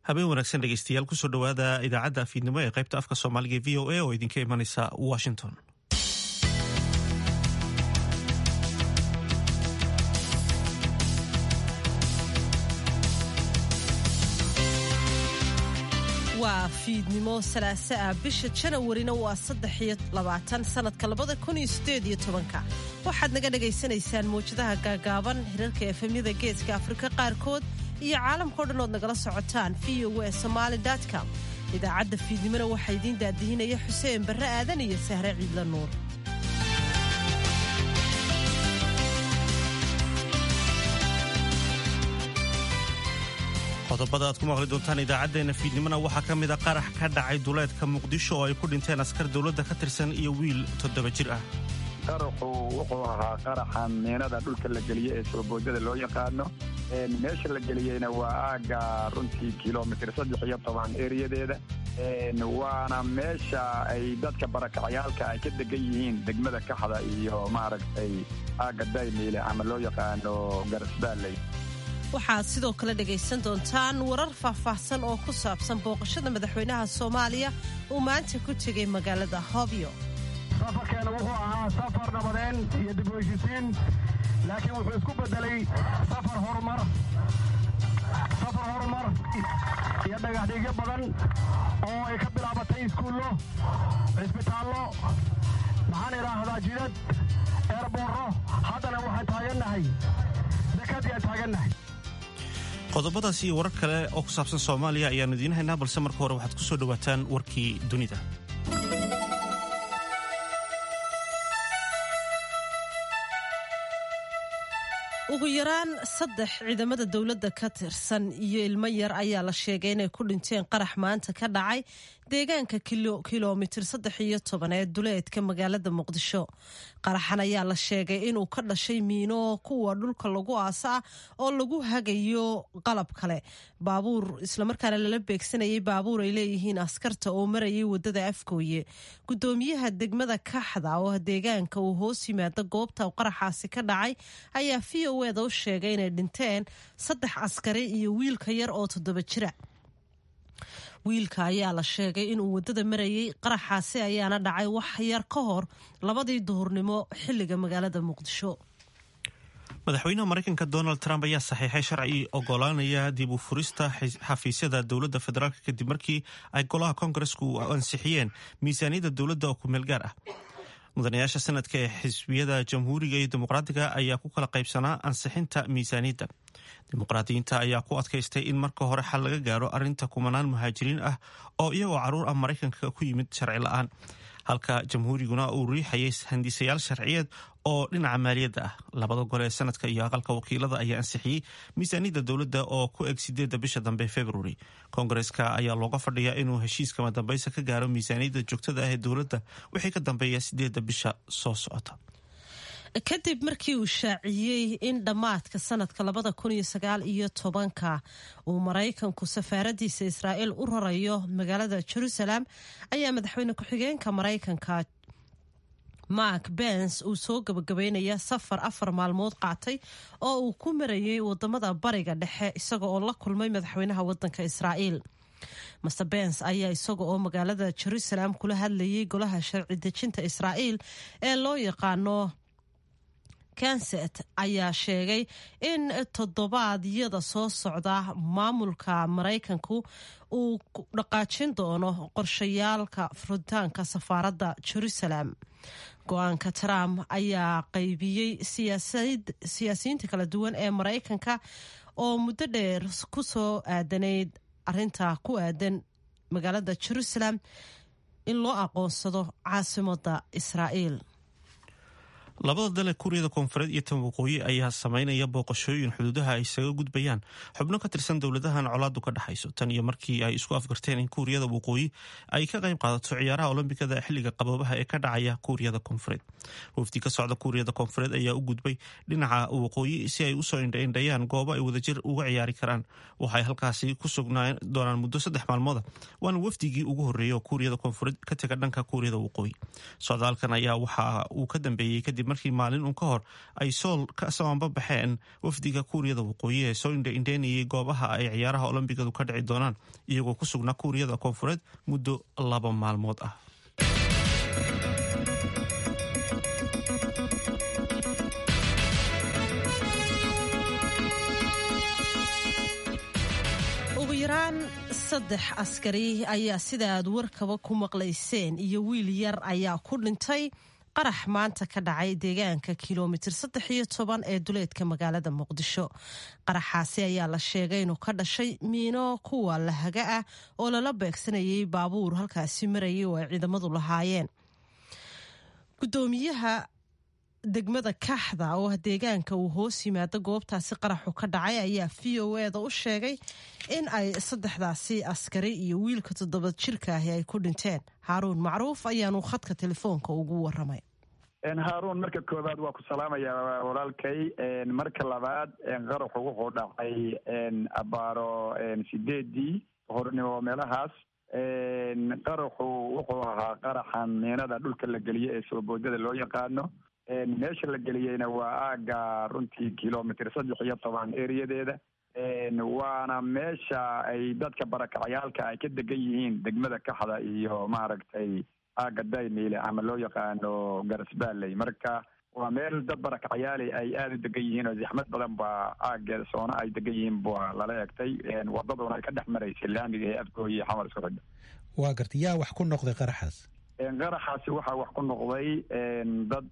habeen wanaagsan dhegeystayaal kusoo dhowaada idaacadda afiidnimo ee qaybta afka soomaaliga e v o a oo idinka imanaysa washington waa fiidnimo salaaso ah bisha janawarina waa saddex iyo labaatan sanadka labada kun iyo sideed iyo tobanka waxaad naga dhagaysanaysaan mawjadaha gaagaaban hirarka efemyada geeska afrika qaarkood iyo caalamkao dhan ood nagala socotaan v o e somaali com idaacadda fiidnimona waxaa idiin daadihinaya xuseen barre aadan iyo sahre ciidla nuur qodobada aad ku maqli doontaan idaacaddeenna fiidnimona waxaa ka mid a qarax ka dhacay duleedka muqdisho oo ay ku dhinteen askar dowladda ka tirsan iyo wiil toddoba jir ah qaraxu wuxuu ahaa qaraxa miinada dhulka la geliye ee sooboodada loo yaqaano meesha la geliyeyna waa aaga runtii kilomitr saddex iyo toban eriyadeeda waana meesha ay dadka barakacayaalka ay ka degan yihiin degmada kaxda iyo maaragtay aaga daymiile ama loo yaqaano garasbaaley waxaad sidoo kale dhegaysan doontaan warar faahfaahsan oo ku saabsan booqashada madaxweynaha soomaaliya uu maanta ku tegay magaalada hobyo safarkeena wuxuu ahaa safar nabadeen iyo dib u heshisiin laakiin wuxuu isku beddelay safar horumar safar horumar iyo dhagaxdhiigyo badan oo ay ka bilaabatay iskuullo cisbitaallo maxaan idhaahdaa jidad eerboorro haddana waxaan taagannahay dekadii aan taagannahay qodobadaas iyo warar kale oo ku saabsan soomaaliya ayaannu idiin haynaa balse marka hore waxaad ku soo dhowaataan warkii dunida ugu yaraan saddex ciidamada dowladda ka tirsan iyo ilmo yar ayaa la sheegay inay ku dhinteen qarax maanta ka dhacay deegaanka kilomitir saddex iyo toban ee duleedka magaalada muqdisho qaraxan ayaa la sheegay inuu ka dhashay miino kuwa dhulka lagu aasa ah oo lagu hagayo qalab kale baabuur islamarkaana lala beegsanayay baabuur ay leeyihiin askarta oo marayay wadada afgooye gudoomiyaha degmada kaxda oo deegaanka uu hoos yimaada goobta qaraxaasi ka dhacay ayaa v o eda u sheegay inay dhinteen saddex askari iyo wiilka yar oo toddoba jira wiilka ayaa la sheegay inuu waddada marayay qaraxaasi ayaana dhacay wax yar ka hor labadii duhurnimo xilliga magaalada muqdisho madaxweynaha maraykanka donald trump ayaa saxiixay sharci ogolaanaya dib u furista xafiisyada dowladda federaalk kadib markii ay golaha koongaresku ansixiyeen miisaaniyadda dowladda oo kumeel gaar ah mudanayaasha sanadka ee xisbiyada jamhuuriga iyo dimuqraadiga ayaa ku kala qaybsanaa ansixinta miisaaniyadda dimuqraadiyiinta ayaa ku adkaystay in marka hore xal laga gaaro arrinta kumanaan muhaajiriin ah oo iyagoo caruur ah maraykanka ku yimid sharci la-aan halka jamhuuriguna uu riixayay handisayaal sharciyeed oo dhinaca maaliyadda ah labada gole ee sanadka iyo aqalka wakiilada ayaa ansixiyey miisaaniyadda dowladda oo ku eg sideedda bisha dambe februari koongareska ayaa looga fadhiyaa inuu heshiiskama dambaysa ka gaaro miisaaniyadda joogtada ah ee dowladda wixii ka dambeeya sideedda bisha soo socota kadib markii uu shaaciyey in dhammaadka sanadka labada kun iyo sagaal iyo tobanka uu maraykanku safaaradiisa israa'iil u rarayo magaalada jerusalem ayaa madaxweyne ku-xigeenka maraykanka mark bens uu soo gabagabeynaya safar afar maalmood qaatay oo uu ku marayay wadamada bariga dhexe isaga oo la kulmay madaxweynaha wadanka israa'iil master bens ayaa isaga oo magaalada jerusalem kula hadlayay golaha sharci dejinta israa'iil ee loo yaqaano kanset ayaa sheegay in toddobaadyada soo socda maamulka maraykanku uu dhaqaajin doono qorshayaalka furitaanka safaaradda jerusalem go-aanka trump ayaa qaybiyey siyaasiyiinta kala duwan ee maraykanka oo muddo dheer ku soo aadanayd arinta ku aadan magaalada jerusalem in loo aqoonsado caasimadda israa'iil labada dale kuuriyada koonfureed iyo tan waqooyi ayaa sameynaya booqashooyin xuduudaha ay isaga gudbayaan xubno ka tirsan dowladahan colaadu ka dhexayso tan iyo markii ay isku afgarteen in kuuriyada waqooyi ay ka qayb qaadato ciyaaraha olombikada xilliga qaboobaha ee ka dhacaya kuuriyada koonfureed wafdi ka socda kuuriyada koonfureed ayaa u gudbay dhinaca waqooyi si ay usoo indhaindhayaan goobo ay wadajir uga ciyaari karaan waxay halkaasi ku sugnaan doonaan muddo saddex maalmooda waana wafdigii ugu horreeyay oo kuuriyada koonfureed ka tega dhanka kuuriyada waqooyi socdaalkan ayaa waxa uu ka dambeeyey kadib markii maalin uun ka hor ay sool ka samaanba baxeen wafdiga kuuriyada waqooyi ee soo indhaindheynayay goobaha ay ciyaaraha olombigadu ka dhici doonaan iyagoo ku sugnaa kuuriyada koonfureed muddo laba maalmood ah ugu yaraan saddex askari ayaa sida aad warkaba ku maqlayseen iyo wiil yar ayaa ku dhintay qarax maanta ka dhacay deegaanka kilomitir saddex iyo toban ee duleedka magaalada muqdisho qaraxaasi ayaa la sheegay inuu ka dhashay miino kuwa lahaga ah oo lala beegsanayay baabuur halkaasi marayay oo ay ciidamadu lahaayeen gudoomiyaha degmada kaxda oo ah deegaanka uu hoos yimaado goobtaasi qaraxu ka dhacay ayaa v o eda u sheegay in ay saddexdaasi askari iyo wiilka toddoba jirka ahi ay ku dhinteen haaruun macruuf ayaanu khadka telefoonka ugu waramay haaruun marka koowaad waa ku salaamayaa walaalkay marka labaad qaraxu wuxuu dhacay abaaro sideedii hornimo meelahaas qaraxu wuxuu ahaa qaraxan miinada dhulka la geliyo ee sooboodada loo yaqaano meesha la geliyeyna waa aaga runtii kilomitr saddex iyo toban eriyadeeda waana meesha ay dadka barakacayaalka ay ka degan yihiin degmada kaxda iyo maaragtay aaga daymiile ama loo yaqaano garasbaaley marka waa meel dad barakacayaali ay aada u degan yihiin oo zixmad badan baa aageeda soona ay degan yihiin baa lala egtay wadaduna ay ka dhex maraysay laamiga ee afgooyi xamar isku xidha waa garta yaa wax ku noqday qaraxaas qaraxaasi waxaa wax ku noqday dad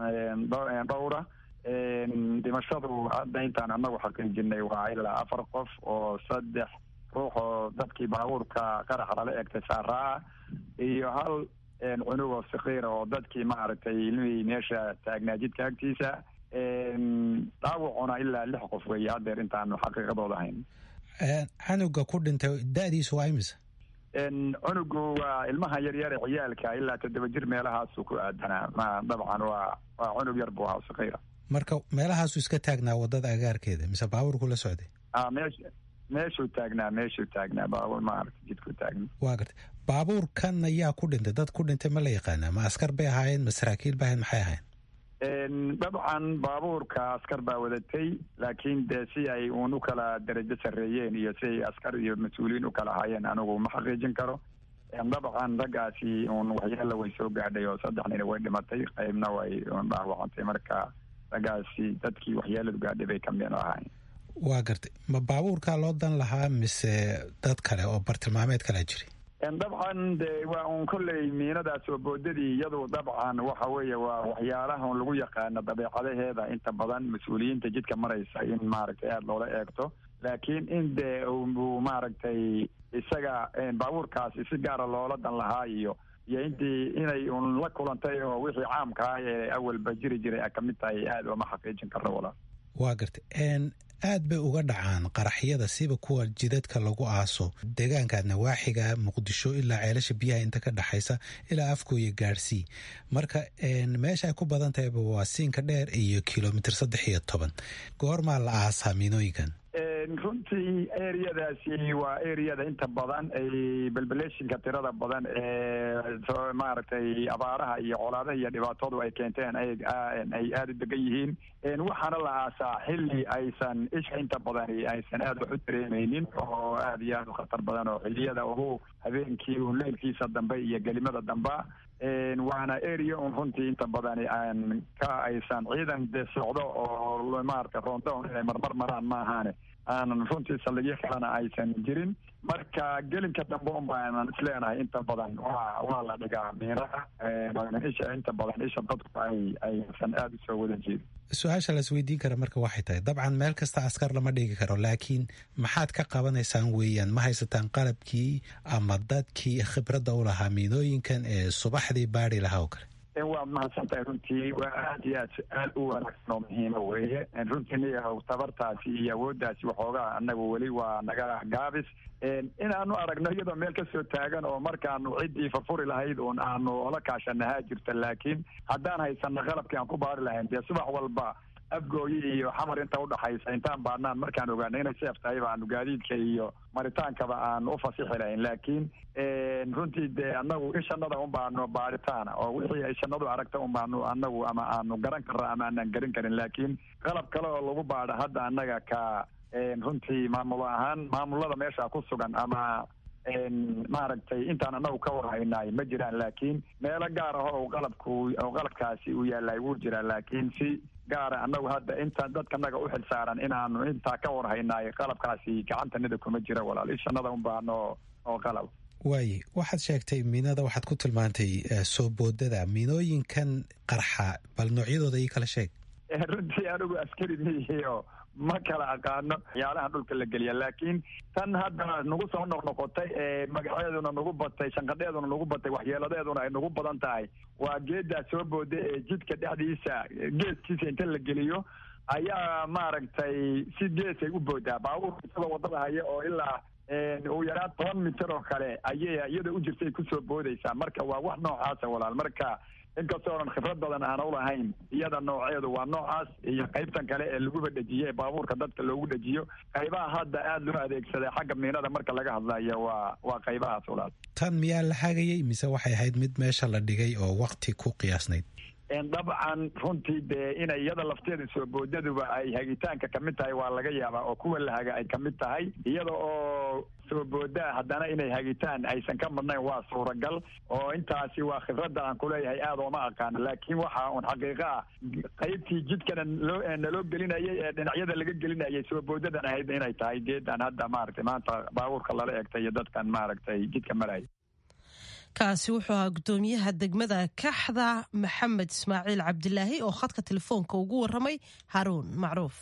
dhowra dhimashadu hadda intaan anagu xaqiijinay waa ilaa afar qof oo saddex ruux oo dadkii baabuurka qaraxa lala egtay saaraa iyo hal cunug oo sakiira oo dadkii maaragtay ilmihii meesha taagnaa jidka agtiisa dhaawacuna ilaa lix qof weeye haddeer intaanu xaqiiqadooda ahayn canuga ku dhintay da-diisu waa imisa cunugu waa ilmaha yaryare ciyaalka ilaa toddoba jir meelahaasu ku aadanaa ma dabcan waa waa cunug yar buu ahaa sakiira marka meelahaasu iska taagnaa wadada agaarkeeda mise baabuurku la socday a meesh meeshuu taagnaa meeshuu taagnaa baabuur maaragta jidku taagna waa garta baabuurkan ayaa ku dhintay dad ku dhintay ma la yaqaanaa ma askar bay ahaayeen ma saraakiil bay ahayen maxay ahayen dabcan baabuurka askar baa wadatay laakiin dee si ay uun u kala darajo sarreeyeen iyo si ay askar iyo mas-uuliyiin u kala ahaayeen anigu ma xaqiijin karo dabcan raggaasi uun waxyaala way soo gaadhay oo saddex nina way dhimatay qaybna way un dhaawacantay marka raggaasi dadkii waxyaaladu gaadhay bay kamid ahaayeen waa gartay ma baabuurkaa loo dan lahaa mise dad kale oo bartilmaameed kalea jiri dabcan de waa un kolley miinadaas oo boodadii iyadu dabcan waxa weeye waa waxyaalaha un lagu yaqaano dabeecadaheeda inta badan mas-uuliyiinta jidka maraysa in maaragtay aada loola eegto laakiin in dee uu maaragtay isaga baabuurkaasi si gaara loola dan lahaa iyo iyo intii inay un la kulantay oo wixii caamka ah ee awalba jiri jiray a kamid tahay aada ooma xaqiijin karno walaal waa gartay aad bay uga dhacaan qaraxyada siba kuwa jidadka lagu aaso deegaanka nawaaxiga muqdisho ilaa ceelasha biyaha inta ka dhexaysa ilaa afkooya gaadhsii marka meesha ay ku badan tahayba waa siinka dheer iyo kilomitr saddex iyo toban goormaa la aasaa miinooyinkan runtii ereyadaasi waa ereyada inta badan ay belbeleshinka tirada badan ee maaragtay abaaraha iyo colaadaha iyo dhibaatadu ay keenteen ay aada u degan yihiin waxaana la aasaa xilli aysan isha inta badani aysan aada wax u dareemeynin oo aada iyo aada u khatar badan oo xiliyada ugu habeenkii un leylkiisa dambe iyo gelimada damba waana area un runtii inta badani aan ka aysan ciidan de socdo oo maarata roondown inay marmar maraan ma ahaane aanan runtii saldhigyo kalena aysan jirin marka gelinka dambe un baanan isleenahay inta badan waa waa la dhigaa miiraha isha inta badan isha dadku ay aysan aada usoo wada jeedin su-aasha las weydiin kara marka waxay tahay dabcan meel kasta askar lama dhigi karo laakiin maxaad ka qabanaysaan weeyaan ma haysataan qalabkii ama dadkii khibradda u lahaa miinooyinkan ee subaxdii baari lahaa oo kale waad mahadsantahay runtii waa aad iyo aad aad u wanaagsan oo muhiima weeye runtii niyahow tabartaasi iyo awooddaasi waxoogaa anagu weli waa naga gaabis inaanu aragno iyadoo meel kasoo taagan oo markaanu ciddii furfuri lahayd uun aanu ola kaashanahaa jirta laakiin haddaan haysano qalabkii aan ku baari lahayn dee subax walba afgooyi iyo xamar inta udhaxaysa intaan baadnaan markaan ogaano inay seef tahay baanu gaadiidka iyo maritaankaba aanu ufasixi lahayn laakiin runtii dee anagu ishanada un baanu baaritaana oo wixii ay shanadu aragta un baanu anagu ama aanu garan karra ama aanan garin karin laakiin qalab kale oo lagu baadho hadda annaga ka runtii maamul ahaan maamulada meesha ku sugan ama maaragtay intaan anagu ka warhaynaay ma jiraan laakiin meelo gaar ah oo qalabku oo qalabkaasi uu yaallay wuu jiraa laakiin si gaara anagu hadda inta dadkanaga u xilsaaran inaanu intaa ka warhaynaay qalabkaasi gacantanida kuma jira walaal ishanada un baano oo qalab waaye waxaad sheegtay miinada waxaad ku tilmaantay soo boodada miinooyinkan qarxa bal noocyadooda ii kala sheeg runtii anigu askari miyihiio ma kala aqaano waxyaalaha dhulka la geliya laakiin tan hadda nagu soo noqnoqotay ee magaceeduna nagu batay shanqadheeduna nagu batay waxyeeladeeduna ay nagu badan tahay waa geedaa soo booda ee jidka dhexdiisa geeskiisa inta la geliyo ayaa maaragtay si geesay u boodaa baabuurka isagoo wadada haya oo ilaa ugu yaraan toban mitir oo kale ayay iyada u jirtay kusoo boodaysaa marka waa wax noocaasa walaal marka inkastoo onan khibrad badan aan u lahayn iyada nooceedu waa noocaas iyo qaybtan kale ee laguba dhejiye ee baabuurka dadka loogu dhejiyo qaybaha hadda aada loo adeegsaday xagga miinada marka laga hadlayo waa waa qaybahaas walaal tan miyaa la hagayay mise waxay ahayd mid meesha la dhigay oo wakti ku qiyaasnayd dabcan runtii dee inay iyada lafteeda soo boodaduba ay hagitaanka kamid tahay waa laga yaabaa oo kuwa la haga ay kamid tahay iyada oo soo boodaa haddana inay hagitaan aysan ka madnayn waa suuragal oo intaasi waa khibradda aan kuleeyahay aada ooma aqaano laakiin waxa un xaqiiqa ah qaybtii jidkana loo naloo gelinayay ee dhinacyada laga gelinayay soo boodadan ahayd inay tahay geedan hadda maaragtay maanta baabuurka lala egtay iyo dadkan maaragtay jidka maraya kaasi wuxuu ahaa guddoomiyaha degmada kaxda maxamed ismaaciil cabdilaahi oo khadka telefoonka ugu waramay haruun macruuf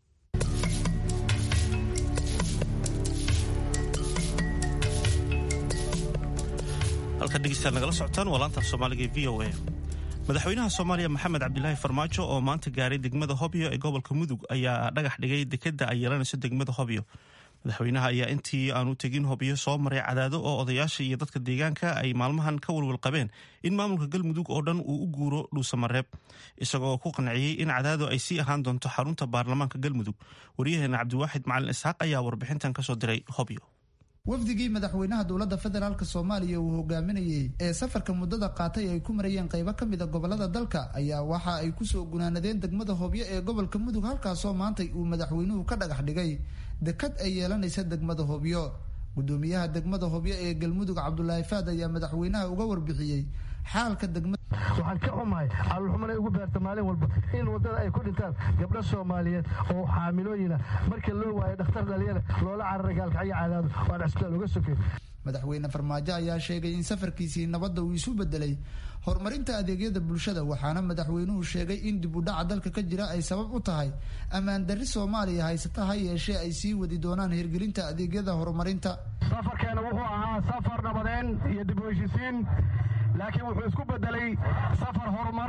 halka dhegeystayaal nagala socotaan waa laanta af soomaaliga ee v o a madaxweynaha soomaaliya maxamed cabdilaahi farmaajo oo maanta gaaray degmada hobyo ee gobolka mudug ayaa dhagax dhigay dekeda ay yeelanayso degmada hobyo madaxweynaha ayaa intii aanu tegin hobyo soo maray cadaado oo odayaasha iyo dadka deegaanka ay maalmahan ka walwal qabeen in maamulka galmudug oo dhan uu u guuro dhuusamareeb isagoo ku qanciyey in cadaado ay sii ahaan doonto xarunta baarlamaanka galmudug waryaheena cabdiwaaxid macalin isxaaq ayaa warbixintan kasoo diray hobyo wafdigii madaxweynaha dowladda federaalk soomaaliya uu hogaaminayey ee safarka muddada qaatay ay ku marayeen qaybo ka mida gobolada dalka ayaa waxa ay kusoo gunaanadeen degmada hobyo ee gobolka mudug halkaasoo maantay uu madaxweynuhu ka dhagax dhigay dekad ay yeelanaysa degmada hobyo gudoomiyaha degmada hobyo ee galmudug cabdulaahi faad ayaa madaxweynaha uga warbixiyey xaalka degmada waxaan ka xumahay caloolxumanay ugu beerta maalin walba in waddada ay ku dhintaan gabdho soomaaliyeed oo xaamilooyina marka loo waayo dhakhtar dhaliyana loola carara gaalkacyo cadaado waan cisbitaal uga sokay madaxweyne farmaajo ayaa sheegay in safarkiisii nabadda uu isu bedelay horumarinta adeegyada bulshada waxaana madaxweynuhu sheegay in dib u dhaca dalka ka jira ay sabab u tahay ammaan darri soomaaliya haysata ha yeeshee ay sii wadi doonaan hirgelinta adeegyada horumarinta safarkeena wuxuu ahaa safar nabadeen iyo dib u heshisiin laakiin wuxuu isku bedelay safar horumar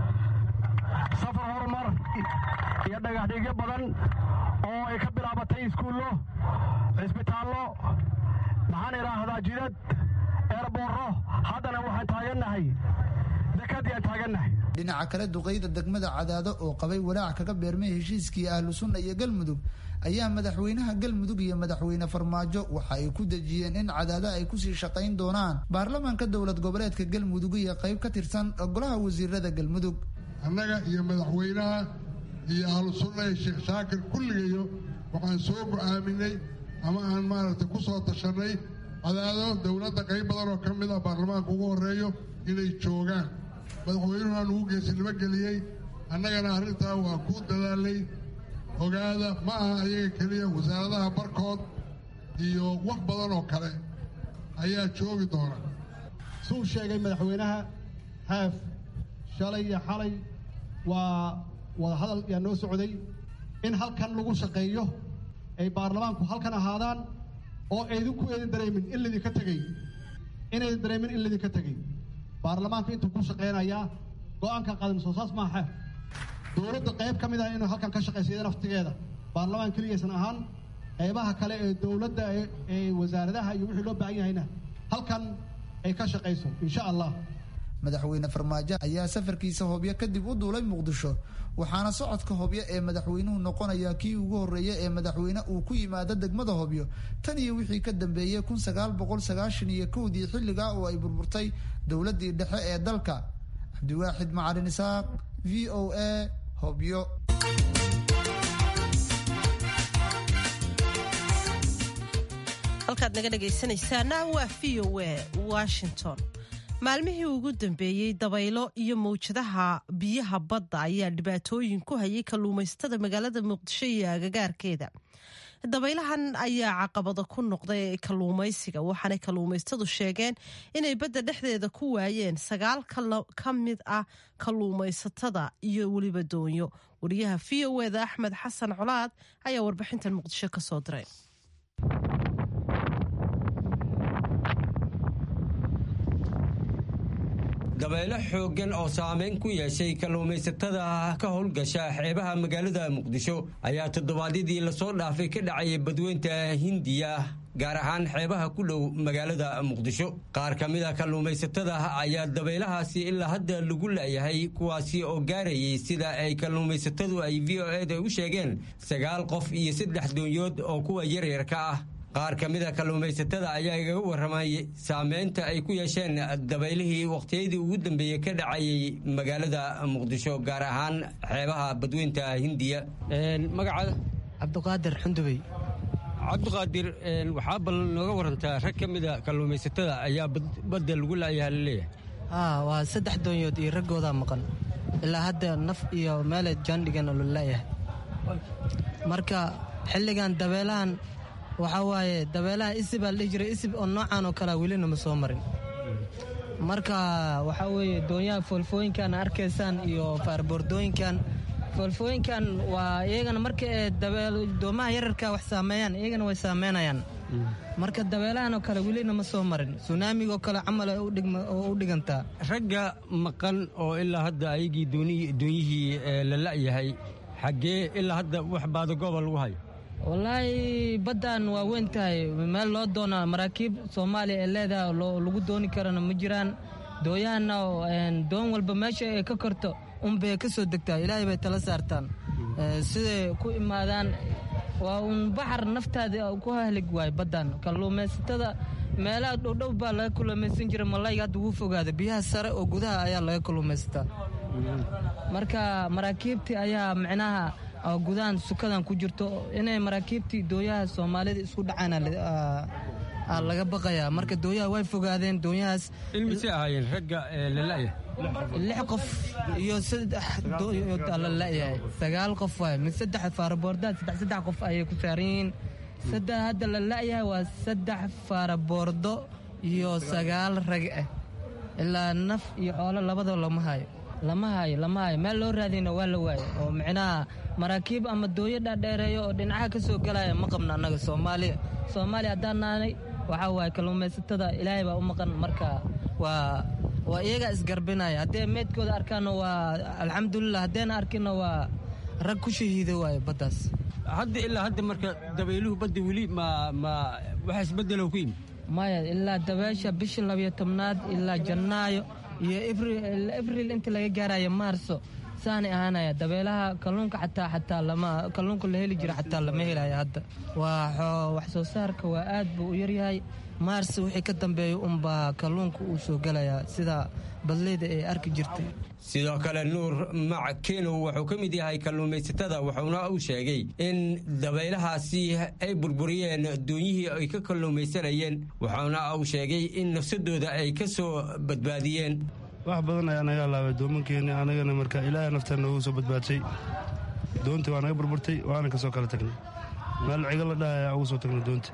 safar horumar iyo dhagaxdhigyo badan oo ay ka bilaabatay iskuullo cisbitaallo maxaan idhaahdaa jidad eerboorro haddana waxaan taagannahay dekadii aan taagannahay dhinaca kale duqeyda degmada cadaado oo qabay walaac kaga beermay heshiiskii ahlu sunna iyo galmudug ayaa madaxweynaha galmudug iyo madaxweyne farmaajo waxa ay ku dejiyeen in cadaado ay kusii shaqayn doonaan baarlamaanka dowlad goboleedka galmudug iyo qayb ka tirsan golaha wasiirada galmudug annaga iyo madaxweynaha iyo ahlu sunna iyo sheekh shaakir kulligayo waxaan soo go-aaminay ama aan maaragtay ku soo tashanay cadaado dowladda qayb badan oo ka mid ah baarlamaanka ugu horeeyo inay joogaan madaxweynuhu aan ugu geesinimo geliyey annagana arrintaa waa ku dadaalay ogaada ma aha ayaga keliya wasaaradaha barkood iyo wax badan oo kale ayaa joogi doona suu sheegay madaxweynaha haaf shalay iyo xalay waa wadahadal yaa noo socday in halkan lagu shaqeeyo ay baarlamaanku halkan ahaadaan oo aydinku eedin dareemin in laydinka tegey inaydan dareemin in laydinka tegey baarlamaanku intuu ku shaqaynayaa go-aanka qaadin soo saas maaha dowladda qayb ka mid ah inuu halkan ka shaqaysa naftigeeda baarlamaan keliyaysan ahaan qaybaha kale ee dowladda ee wasaaradaha iyo wixii loo baahan yahayna halkan ay ka shaqayso insha allah madaxweyne farmaajo ayaa safarkiisa hobyo kadib u duulay muqdisho waxaana socodka hobyo ee madaxweynuhu noqonaya kii ugu horreeya ee madaxweyne uu ku yimaado degmada hobyo tan iyo wixii ka dambeeyey kun sagaal boqol sagaashan iyo kowdii xilligaa oo ay burburtay dowladdii dhexe ee dalka cabdiwaaxid macalin isaaq v o a hobyo halkaad naga dhegaysanaysaana waa v o a washington maalmihii ugu dambeeyey dabaylo iyo mawjadaha biyaha badda ayaa dhibaatooyin ku hayay kalluumaysatada magaalada muqdisho iyo agagaarkeeda dabaylahan ayaa caqabada ku noqday kalluumaysiga waxaanay kalluumaystadu sheegeen inay badda dhexdeeda ku waayeen sagaal ka mid ah kalluumaysatada iyo weliba doonyo wariyaha v o eda axmed xasan colaad ayaa warbixintan muqdisho ka soo diray dabeelo xooggan oo saameyn ku yeeshay kalluumaysatada ka howlgasha xeebaha magaalada muqdisho ayaa toddobaadyadii lasoo dhaafay ka dhacayay badweynta hindiya gaar ahaan xeebaha ku dhow magaalada muqdisho qaar ka mid a kalluumaysatada ayaa dabaylahaasi ilaa hadda lagu laayahay kuwaasi oo gaarayay sida ay kalluumaysatadu ay v o eda u sheegeen sagaal qof iyo saddex doonyood oo kuwa yaryarka ah qaar ka mid a kalluumaysatada ayaa igaga warramayay saameynta ay ku yeesheen dabaylihii wakhtiyadii ugu dambeeyey ka dhacayay magaalada muqdisho gaar ahaan xeebaha badweynta hindiya magacaada cabdiqaadir xundubey cabdiqaadir waxaa bal nooga warantaa rag ka mida kalluumaysatada ayaa badda lagu laayaha laleeyahay haa waa saddex doonyood iyo raggoodaa maqan ilaa hadda naf iyo meele jaandhigan oo la laayahay marka xilligan dabeelahan waxaa waaye dabeelaha isib aa la dhihi jiray isib oo noocan oo kalea welina ma soo marin marka waxaa weeye doonyaha foolfooyinkan arkaysaan iyo faarboordooyinkan foolfooyinkan waa iyagana marka ee doomaha yararka wax saameeyaan iyagana way saameynayaan marka dabeelahan oo kale welina ma soo marin sunaamigoo kale camal oo u dhigantaa ragga maqan oo ilaa hadda ayagii doonyihii la la'yahay xaggee ilaa hadda wax baadagooba lagu hayo wallaahi baddan waa weyn tahay meel loo doona maraakiib soomaaliya ee leedahay lagu dooni karana ma jiraan dooyahanna doon walba meesha ay ka korto unbay ka soo degtaa ilaahay bay tala saartaan siday ku imaadaan waa uun baxar naftaada ku hahlig waay baddan kalluumaysatada meelaha dhowdhow baa laga kalluumaysan jira malayga hadda wuu fogaada biyaha sare oo gudaha ayaa laga kalluumaysataa marka maraakiibtii ayaa micnaha gudahan sukadan ku jirto inay maraakiibtii dooyaha soomaalida isku dhacaan laga baqayaa marka dooyaha way fogaadeen dooyahaas ilmise ahaayeen ragga lala'ya lix qof iyo saddex dooyood la la'yahay sagaal qof waay mid saddex faaraboordaad saddex saddex qof ayay ku saaran yihiin saddex hadda la la'yahay waa saddex faaraboordo iyo sagaal rag ah ilaa naf iyo xoolo labadaba lama hayo lama hayo lama hayo meel loo raadiyna waa la waayo oo micnaha maraakiib ama dooyo dhaadheereeyo oo dhinacaha ka soo galaya ma qabna annaga soomaaliya soomaaliya haddaan naanay waxaa waaye kalluumaysatada ilaahay baa u maqan marka waa waa iyagaa isgarbinaya haddee meydkooda arkaanna waa alxamdulilah haddayna arkinna waa rag ku shahiido waayo baddaas hadda ilaa hadda marka dabayluhu badda weli ma ma waxa isbedelo ku yimid maya ilaa dabeesha bisha labiyo tobnaad ilaa jannaayo iyo abril inta laga gaarayo maarso saanay ahaanaya dabeelaha kalluunka xataa xataa lama kalluunka la heli jira xataa lama helayo hadda waa wax soo saarka waa aad buu u yaryahay maars wixii ka dambeeya unbaa kalluunka uu soo gelayaa sida badleyda ay arki jirtay sidoo kale nuur mac kenow wuxuu ka mid yahay kalluumaysatada wuxuuna uu sheegay in dabaylahaasi ay burburiyeen doonyihii ay ka kalluumaysanayeen wuxuuna uu sheegay in nafsadooda ay ka soo badbaadiyeen wax badan ayaa naga alaabay doomankeeni anagana marka ilaahay naftaan noogu soo badbaadshay doontii waa naga burburtay waana ka soo kala tagnay meel cigo la dhaha ayaa ugu soo tagnay doonta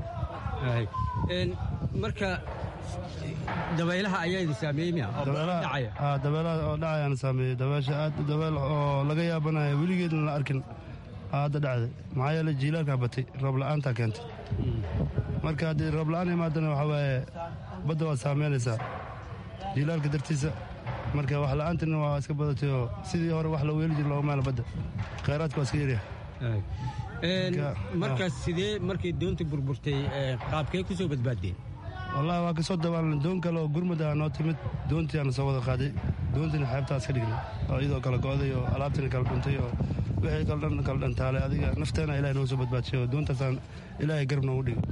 marka dabaylaha ayaa idin saameeyey miya dabeelaha oo dhacayaana saameeyey dabeesha aad dabeel oo laga yaabanaya weligeedna la arkin hadda dhacday maxaa yeele jiilaalkaa batay roob la'aantaa keentay marka haddii roob la'aan imaadana waxaa waaye badda waad saameynaysaa jiilaalka dartiisa marka wax la'aantina waa iska badatay oo sidii hore wax loo weeli jir looga maala badda khayraadka waa iska yaryahay markaas sidee markay doonta burburtay qaabkee ku soo badbaaddeen wallahi waa kasoo dabaalna doon kale oo gurmud ah noo timid doontiiaana soo wada qaaday doontiina xeebtaas ka dhignay oo iyadoo kala go'day oo alaabtiina kala dhuntay oo wixii kala dhan kala dhantaalay adiga nafteena ilahay noo soo badbaadishay oo doontaasaan ilaahay garab noogu dhigay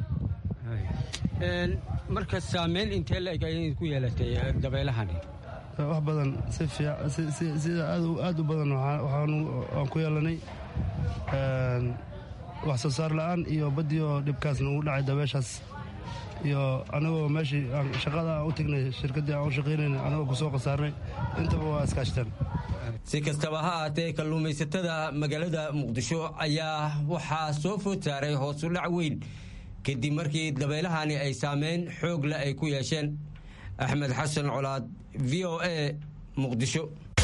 marka saameyn intee la eg ayay ku yeelatay dabeylahani wax badan si sida aad u badan waan ku yeelanay wax soo saar la'aan iyo baddii oo dhibkaas nagu dhacay dabeeshaas iyo anagoo meeshii shaqada aan u tegnay shirkaddii aan u shaqaynayna anagoo ku soo khasaarnay intaba waa iskaashtaan si kastaba ha ahaatee kalluumaysatada magaalada muqdisho ayaa waxaa soo food saaray hoosudhac weyn kadib markii dabeylahani ay saameyn xoogle ay ku yeesheen axmed xasan colaad v o a muqdisho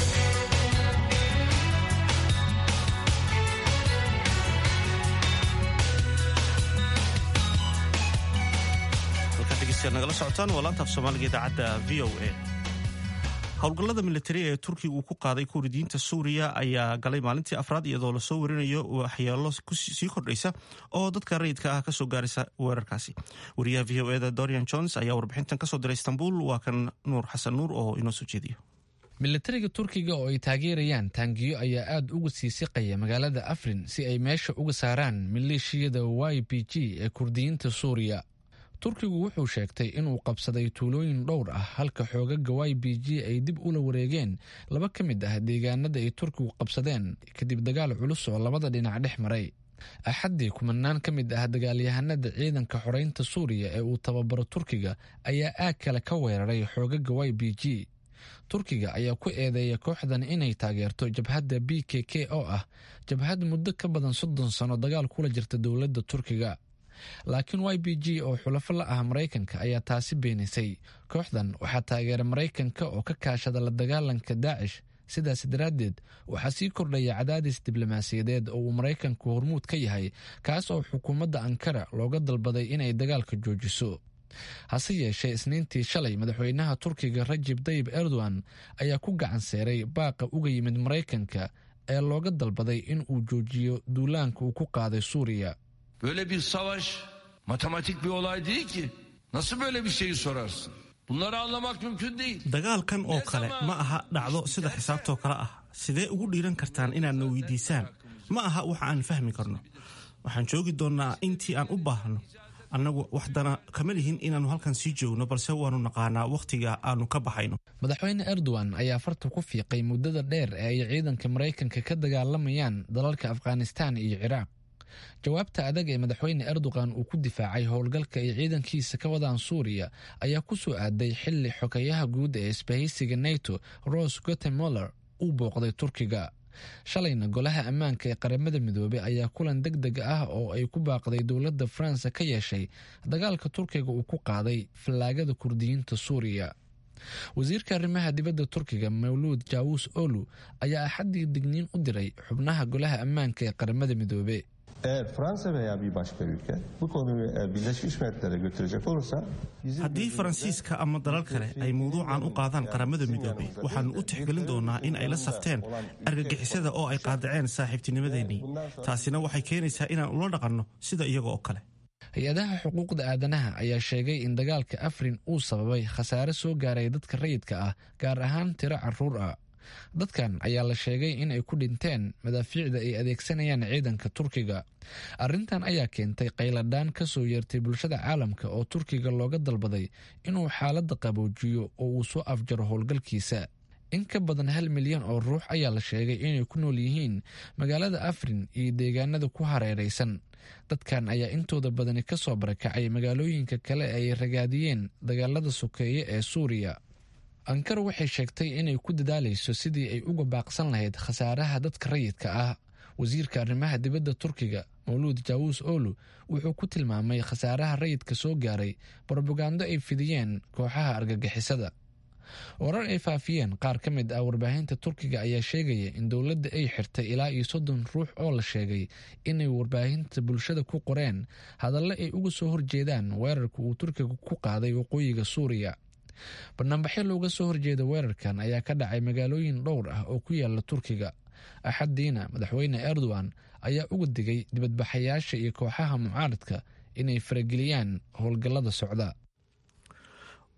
nagala socotaan waa laantaaf soomaaliga idaacadda v o a howlgallada militari ee turkiga uu ku qaaday kuridiinta suuriya ayaa galay maalintii afraad iyadoo lasoo warinayo waxyeelo sii kordhaysa oo dadka rayidka ah kasoo gaaraysa weerarkaasi wariyaha v o eda dorian jones ayaa warbixintan kasoo diray istanbul waa kan nuur xasan nuur oo inoo soo jeediyo militariga turkiga oo ay taageerayaan taangiyo ayaa aad uga sii siqaya magaalada afrin si ay meesha uga saaraan maleeshiyada y b g ee kurdiyiinta suuriya turkigu wuxuu sheegtay inuu qabsaday tuulooyin dhowr ah halka xoogaga y b g ay dib ula wareegeen laba ka mid ah deegaanada ay turkigu qabsadeen kadib dagaal culus oo labada dhinac dhex maray axaddii kumanaan ka mid ah dagaalyahanada ciidanka xoreynta suuriya ee uu tababaro turkiga ayaa aag kale ka weeraray xoogaga y b g turkiga ayaa ku eedeeya kooxdan inay taageerto jabhadda b k k oo ah jabhad muddo ka badan soddon sano dagaal kula jirta dowladda turkiga laakiin y b g oo xulafo la ah maraykanka ayaa taasi beenisay kooxdan waxaa taageera maraykanka oo ka kaashada la dagaalanka daacish sidaas daraaddeed waxaa sii kordhaya cadaadis diblomaasiyadeed oo uu maraykanku hormuud ka yahay kaas oo xukuumadda ankara looga dalbaday inay dagaalka joojiso hase yeeshee isniintii shalay madaxweynaha turkiga rajib tayib erdogan ayaa ku gacan seeray baaqa uga yimid maraykanka ee looga dalbaday in uu joojiyo duulaanka uu ku qaaday suuriya Böyle bir savaş matematik bir olay değil ki. Nasıl böyle bir şeyi sorarsın? Bunları anlamak mümkün değil. dagaalkan oo kale ma aha dhacdo sida xisaabtoo kale ah sidee ugu dhiiran kartaan inaadna weydiisaan ma aha wax aan fahmi karno waxaan joogi doonnaa intii aan u baahno annagu waxdana kama lihin inaannu halkan sii joogno balse waannu naqaanaa wakhtiga aannu ka baxayno madaxweyne erdogan ayaa farta ku fiiqay muddada dheer ee ay ciidanka maraykanka ka dagaalamayaan dalalka afghanistan iyo ciraaq jawaabta adag ee madaxweyne erdogan uu ku difaacay howlgalka ay ciidankiisa ka wadaan suuriya ayaa ku soo aaday xili xogayaha guud ee isbahaysiga nato ros gutemoller uu booqday turkiga shalayna golaha ammaanka ee qaramada midoobey ayaa kulan deg deg ah oo ay ku baaqday dowladda faransa ka yeeshay dagaalka turkiga uu ku qaaday fallaagada kurdiyiinta suuriya wasiirka arrimaha dibadda turkiga mawluud jaawus olu ayaa axaddii digniin u diray xubnaha golaha ammaanka ee qaramada midoobe Eğer Fransa veya bir başka ülke bu konuyu e, Birleşmiş Milletler'e götürecek olursa haddii faransiiska ama dalal kale ay mawduucan u qaadaan qaramada midoobey waxaannu u tixgelin doonaa in ay la safteen argagixisada oo ay qaadaceen saaxiibtinimadeennii taasina waxay keenaysaa inaan ula dhaqanno sida iyaga oo kale hay-adaha xuquuqda aadanaha ayaa sheegay in dagaalka afrin uu sababay khasaare soo gaaray dadka rayidka ah gaar ahaan tiro caruur ah dadkan ayaa la sheegay in ay ku dhinteen madaafiicda ay adeegsanayaan ciidanka turkiga arrintan ayaa keentay qayladhaan ka soo yeertay bulshada caalamka oo turkiga looga dalbaday inuu xaaladda qaboojiyo oo uu soo afjaro howlgalkiisa in ka badan hal milyan oo ruux ayaa la sheegay inay ku nool yihiin magaalada afrin iyo deegaanada ku hareeraysan dadkan ayaa intooda badani ka soo barakacay magaalooyinka kale ay ragaadiyeen dagaalada sokeeye ee suuriya ankara waxay sheegtay inay ku dadaalayso sidii ay uga baaqsan lahayd khasaaraha dadka rayidka ah wasiirka arrimaha dibadda turkiga mawluud jaawus olu wuxuu ku tilmaamay khasaaraha rayidka soo gaaray brobagando ay fidiyeen kooxaha argagixisada warar ay faafiyeen qaar ka mid ah warbaahinta turkiga ayaa sheegaya in dowladda ay xirtay ilaa iyo soddon ruux oo la sheegay inay warbaahinta bulshada ku qoreen hadalle ay uga soo horjeedaan weerarka uu turkiga ku qaaday waqooyiga suuriya banaanbaxyo looga soo horjeeda weerarkan ayaa ka dhacay magaalooyin dhowr ah oo ku yaala turkiga axaddiina madaxweyne erdogan ayaa uga digay dibadbaxayaasha iyo kooxaha mucaaradka inay farageliyaan howlgallada socda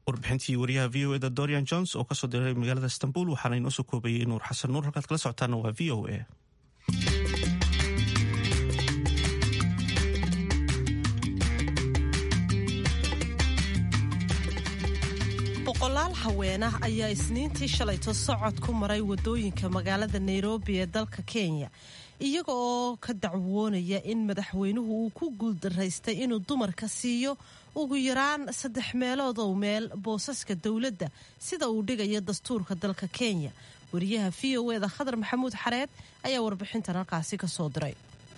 warbixintii wariyaha v o eda dorian jones oo kasoo diray magaalada istanbul waxaana inoo soo koobayey nuur xasan nuur halkaad kala socotaana waa v o a boqolaal haweenah ayaa isniintii shalayto socod ku maray wadooyinka magaalada nairobi ee dalka kenya iyaga oo ka dacwoonaya in madaxweynuhu uu ku guuldaraystay inuu dumarka siiyo ugu yaraan saddex meelood oo meel boosaska dowladda sida uu dhigayo dastuurka dalka kenya wariyaha v o eda khadar maxamuud xareed ayaa warbixintan halkaasi ka soo diray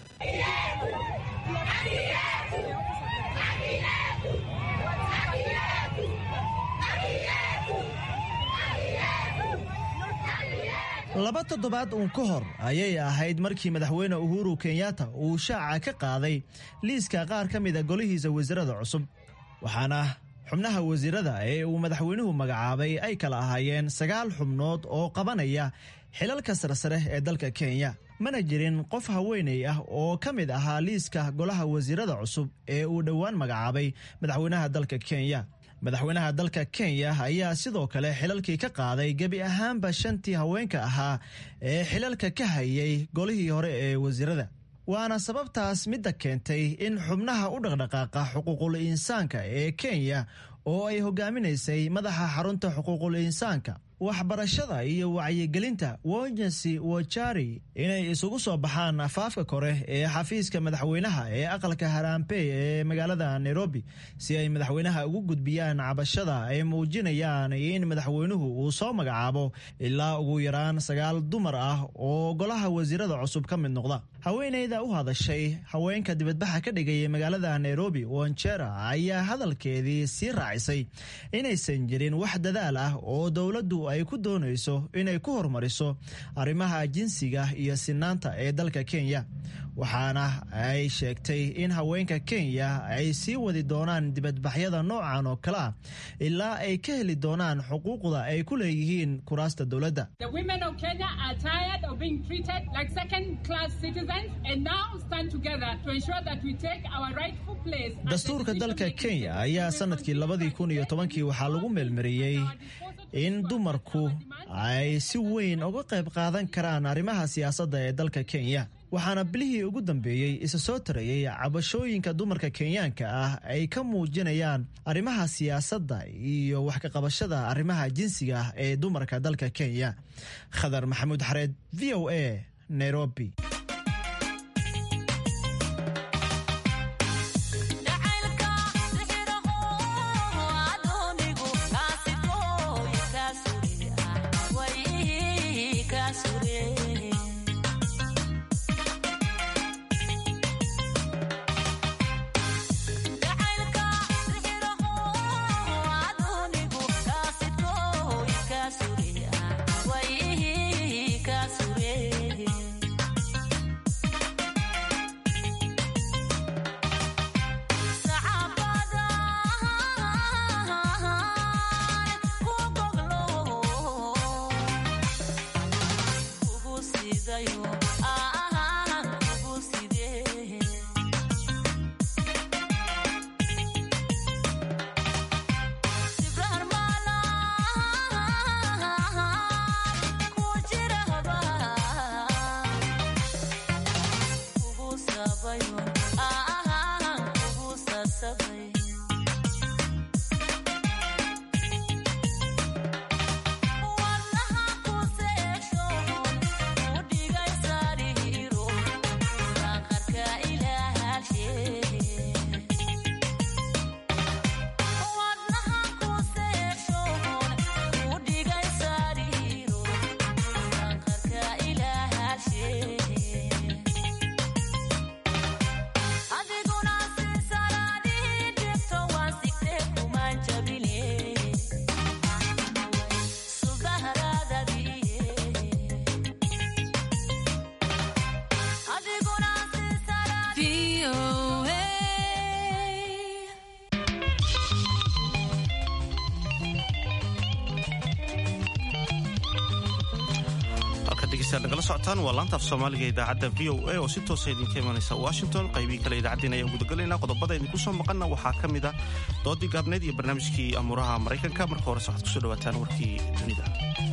laba toddobaad uun ka hor ayay ahayd markii madaxweyne uhuru kenyatta uu shaaca ka qaaday liiska qaar ka mida golihiisa wasiirada cusub waxaana xubnaha wasiirada ee uu madaxweynuhu magacaabay ay kala ahaayeen sagaal xubnood oo qabanaya xilalka sarsare ee dalka kenya mana jirin qof haweenay ah oo ka mid ahaa liiska golaha wasiirada cusub ee uu dhowaan magacaabay madaxweynaha dalka kenya madaxweynaha dalka kenya ayaa sidoo kale xilalkii ka qaaday gebi ahaanba shantii haweenka ahaa ee xilalka ka hayay golihii hore ee wasiirada waana sababtaas midda keentay in xubnaha u dhaqdhaqaaqa xuquuqul insaanka ee kenya oo ay hogaaminaysay madaxa xarunta xuquuqul insaanka waxbarashada iyo wacyigelinta wonjensi wojari inay isugu soo baxaan afaafka kore ee xafiiska madaxweynaha ee aqalka harampey ee magaalada nairobi si ay madaxweynaha ugu gudbiyaan cabashada ay muujinayaan in madaxweynuhu uu soo magacaabo ilaa ugu yaraan sagaal dumar ah oo golaha wasiirada cusub ka mid noqda haweenayda u hadashay haweenka dibadbaxa ka dhigayay magaalada nairobi wonjera ayaa hadalkeedii sii raacisay inaysan jirin wax dadaal ah oo dowladdu ay ku doonayso inay ku horumariso arrimaha jinsiga iyo sinaanta ee dalka kenya waxaana ay sheegtay in haweenka kenya ay sii wadi doonaan dibadbaxyada noocan oo kale ah ilaa ay ka heli doonaan xuquuqda ay ku leeyihiin kuraasta dowladda dastuurka dalka kenya ayaa sanadkii labadii kun iyo tobankii waxaa lagu meelmariyey in dumarku ay si weyn uga qayb qaadan karaan arrimaha siyaasadda ee dalka kenya waxaana bilihii ugu dambeeyey isa soo tarayay cabashooyinka dumarka kenyaanka ah ay ka muujinayaan arrimaha siyaasadda iyo wax ka qabashada arrimaha jinsiga ah ee dumarka dalka kenya khadar maxamuud xareed v o a nairobi dhegeystayaal nagala socotaan waa laanta af soomaaliga idaacadda v o a oo si toosa idinka imanaysa washington qaybihii kale idaacaddiina ayaan gudagalaynaa qodobada idinku soo maqanna waxaa ka mid ah doodii gaabneed iyo barnaamijkii amuuraha maraykanka marka horese waxaad kusoo dhawaataan warkii dunida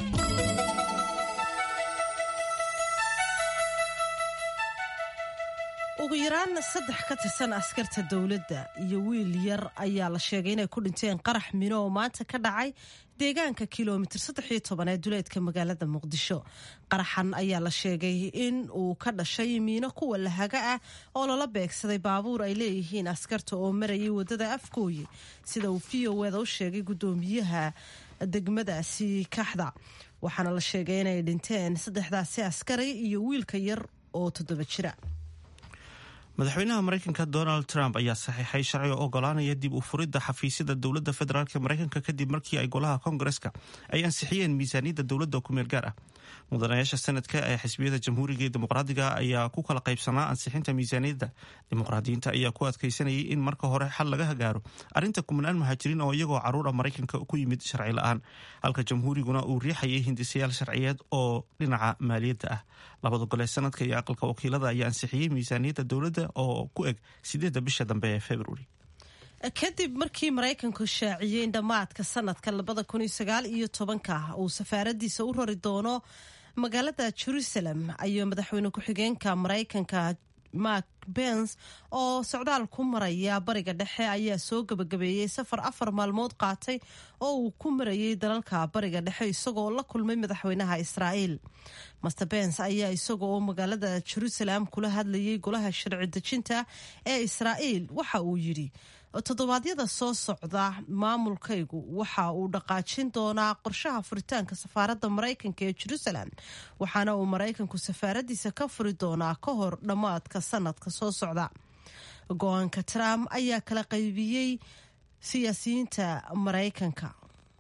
ugu yaraan saddex ka tirsan askarta dowladda iyo wiil yar ayaa la sheegay inay ku dhinteen qarax mino oo maanta ka dhacay deegaanka kilomitir saddexiyo toban ee duleedka magaalada muqdisho qaraxan ayaa la sheegay in uu ka dhashay miino kuwa lahaga ah oo lala beegsaday baabuur ay leeyihiin askarta oo marayay wadada afgooye sida uu v o eda u sheegay guddoomiyaha degmadaasi kaxda waxaana la sheegay inay dhinteen saddexdaasi askari iyo wiilka yar oo toddoba jira madaxweynaha maraykanka donald trump ayaa saxiixay sharci oo ogolaanaya dib u furidda xafiisyada dowladda federaalk maraykanka kadib markii ay golaha koongareska ay ansixiyeen miisaaniyadda dowladda ku meel gaar ah mudanayaasha sanadka ee xisbiyada jamhuuriga ee dimuqraadiga ayaa ku kala qaybsanaa ansixinta miisaaniyadda dimuqraadiyiinta ayaa ku adkaysanayay in marka hore xal laga gaaro arrinta kumanaan muhaajiriin oo iyagoo caruura maraykanka ku yimid sharci la-aan halka jamhuuriguna uu riixayay hindisayaal sharciyeed oo dhinaca maaliyadda ah labada gole sanadka iyo aqalka wakiilada ayaa ansixiyey miisaaniyadda dowladda oo ku eg sideedda bisha dambe ee februari kadib markii maraykanku shaaciyey in dhammaadka sanadka labada kun iyo sagaal iyo tobanka uu safaaradiisa u rari doono magaalada jerusalem ayuu madaxweyne ku-xigeenka maraykanka mark bens oo socdaal ku maraya bariga dhexe ayaa soo gabagabeeyey safar afar maalmood qaatay oo uu ku marayay dalalka bariga dhexe isagoo la kulmay madaxweynaha israa'iil master bens ayaa isaga oo magaalada jerusalem kula hadlayay golaha sharci dejinta ee israa'iil waxa uu yidhi toddobaadyada soo socda maamulkaygu waxa uu dhaqaajin doonaa qorshaha furitaanka safaaradda maraykanka ee jerusalem waxaana uu maraykanku safaaradiisa ka furi doonaa ka hor dhammaadka sanadka soo socda go-aanka trump ayaa kala qaybiyey siyaasiyiinta maraykanka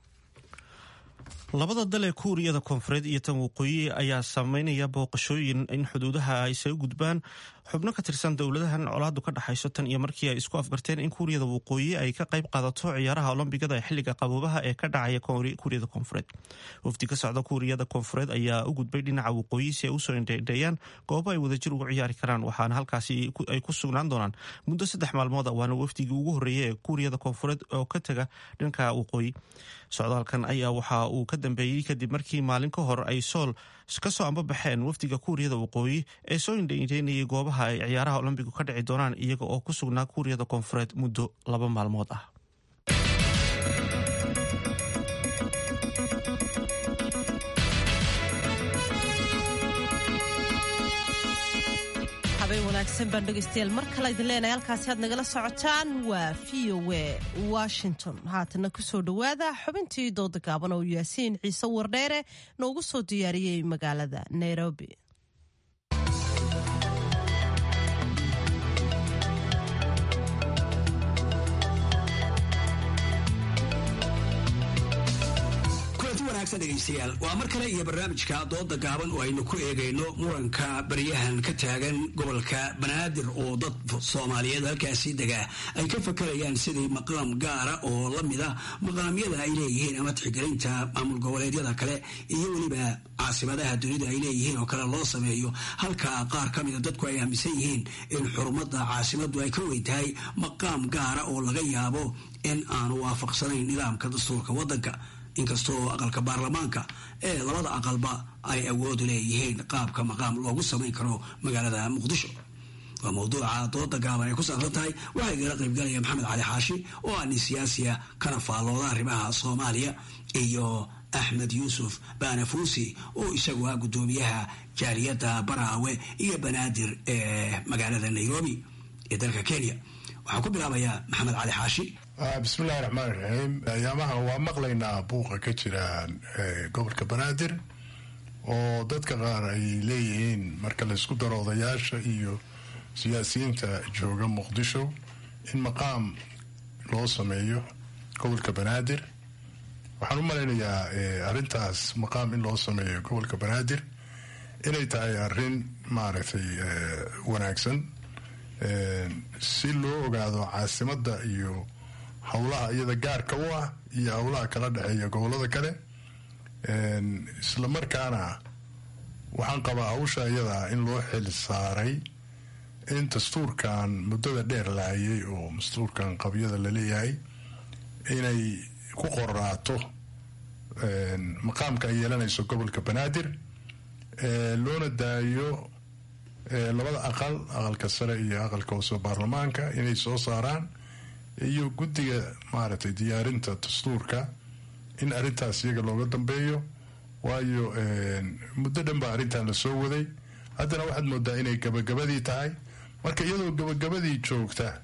labada dal ee kuuriyada koonfureed iyo tan waqooyi ayaa sameynaya booqashooyin in xuduudaha ay isaga gudbaan xubno ka tirsan dowladahan colaadu ka dhaxayso tan iyo markii ay isku afgarteen in kuuriyada waqooyi ay ka qayb qaadato ciyaaraha olombigada ee xilliga qaboobaha ee ka dhacaya kuuriyada koonfureed wafdi ka socda kuuriyada koonfureed ayaa u gudbay dhinaca waqooyi si ay usoo indheindheeyaan goobo ay wadajir ugu ciyaari karaan waxaana halkaasi ay ku sugnaan doonaan muddo saddex maalmood waana wafdigii ugu horreeyay ee kuuriyada koonfureed oo ka taga dhanka waqooyi socdaalkan ayaa waxa uu ka dambeeyey kadib markii maalin ka hor ay sool ka soo ambabaxeen wafdiga kuuriyada waqooyi ee soo indhaindheynayay goobaha ay ciyaaraha olombigu ka dhici doonaan iyaga oo ku sugnaa kuuriyada koonfureed muddo laba maalmood ah habeen wanaagsan baan dhegaystayaal mar kale idin leenahay halkaasi aad nagala socotaan waa v o a washington haatana kusoo dhowaada xubintii dooda gaaban oo yaasiin ciise wardheere noogu soo diyaariyey magaalada nairobi dhegeystayaal waa mar kale iyo barnaamijka dooda gaaban oo aynu ku eegayno muranka baryahan ka taagan gobolka banaadir oo dad soomaaliyeed halkaasi degaa ay ka fakarayaan sidii maqaam gaara oo lamida maqaamyada ay leeyihiin ama tixgelinta maamul goboleedyada kale iyo weliba caasimadaha dunida ay leeyihiin oo kale loo sameeyo halka qaar ka mida dadku ay aaminsan yihiin in xurumada caasimadu ay ka weyn tahay maqaam gaara oo laga yaabo in aanu waafaqsanayn nidaamka dastuurka wadanka inkastoo aqalka baarlamaanka ee labada aqalba ay awoodu leeyihiin qaabka maqaam loogu samayn karo magaalada muqdisho waa mawduuca dooda gaaban ay ku saabsan tahay waxaa igala qaybgalaya maxamed cali xaashi oo ah nin siyaasiya kana faallooda arrimaha soomaaliya iyo axmed yuusuf baanafuusi oo isagu ah guddoomiyaha jaaliyadda baraawe iyo banaadir ee magaalada nairobi ee dalka kenya waxaan ku bilaabayaa maxamed cali xaashi bismillahi raxmaan raxiim ayaamaha waa maqlaynaa buuqa ka jira gobolka banaadir oo dadka qaar ay leeyihiin marka laysku daro odayaasha iyo siyaasiyiinta jooga muqdisho in maqaam loo sameeyo gobolka banaadir waxaan u malaynayaa arrintaas maqaam in loo sameeyo gobolka banaadir inay tahay arrin maaragtay wanaagsan si loo ogaado caasimadda iyo howlaha iyada gaarka u ah iyo howlaha kala dhexeeya gobolada kale isla markaana waxaan qabaa hawsha iyadaa in loo xil saaray in dastuurkan muddada dheer lahayay oo dastuurkan qabyada laleeyahay inay ku qoraato maqaamka ay yeelanayso gobolka banaadir loona daayo labada aqal aqalka sare iyo aqalka hoose baarlamaanka inay soo saaraan iyo guddiga maaragtay diyaarinta dastuurka in arrintaas iyaga looga dambeeyo waayo muddo dhan baa arrintan lasoo waday haddana waxaad moodaa inay gabagabadii tahay marka iyadoo gabagabadii joogta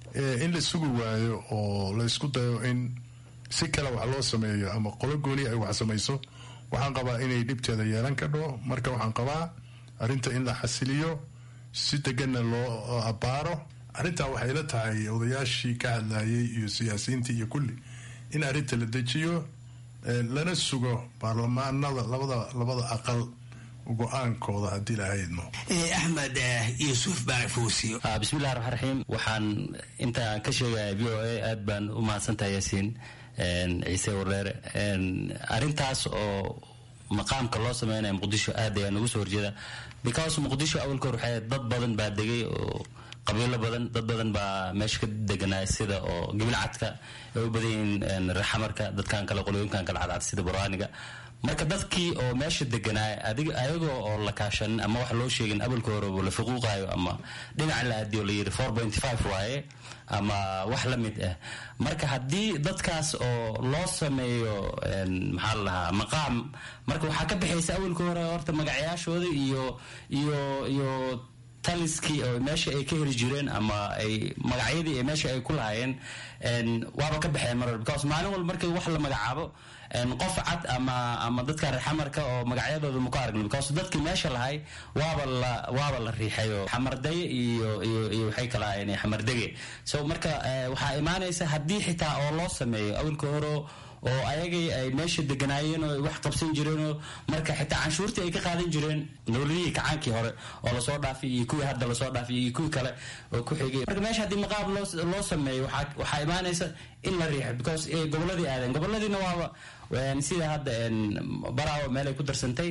in la sugi waayo oo la isku dayo in si kale wax loo sameeyo ama qolo gooni ay wax samayso waxaan qabaa inay dhibteeda yeelan kadho marka waxaan qabaa arrinta in la xasiliyo si deganna loo abbaaro arrintaa waxay la tahay odayaashii ka hadlayay iyo siyaasiyiintii iyo kulli in arrinta la dejiyo lana sugo baarlamaanada labada labada aqal go-aankooda haddii lahaydmo axmed yuusuf baarfuusi bismillahi raxmaan raxiim waxaan intaan ka sheegaya v o a aad baan u mahadsantahay yaasiin ciise wareere arrintaas oo maqaamka loo sameynaya muqdisho aad ayaa nagu soo horjeeda because muqdisho awalka hor waxay dad badan baa degay oo qabiilo badan dad badan baa meesha ka deganaa sida oo gibilcadka ay u badan yihiin raxamarka dadkan kale qolooyinkan kale cadcad sida buraaniga marka dadkii oo meesha deganaa adig ayagoo oo la kaashanin ama wax loo sheegin abalka hore la fuquuqayo ama dhinac la aadiyo la yidhi four point five waaye ama wax la mid ah marka haddii dadkaas oo loo sameeyo maxaa la dhahaa maqaam marka waxaa ka baxaysa awalka hore horta magacyaashooda iyo iyo iyo taliskii oo meesha ay ka heli jireen ama ay magacyadii ee meesha ay ku lahaayeen waaba ka baxeen mar because maalin walba markii wax la magacaabo qof cad ama ama dadka reexamarka oo magacyadooda muka aragna because dadkii meesha lahay waaba la waaba la riixayo xamardaye iyo iyo iyo waxay kala ahaayeen xamardege so marka waxaa imaanaysa haddii xitaa oo loo sameeyo awalka hore oo ayagay ay meesha deganaayeen oo wax qabsan jireenoo marka xitaa canshuurtii ay ka qaadan jireen dowladihii kacaankii hore oo lasoo dhaafay iyo kuwii hadda lasoo dhaafay iyo kuwii kale oo ku xigay marka meesha haddii maqaab loo loo sameeyo waxaa waxaa imaanaysa in la riixo because gobolladii aadeen gobolladiina waaba sida hadda baraawo meel ay ku darsantay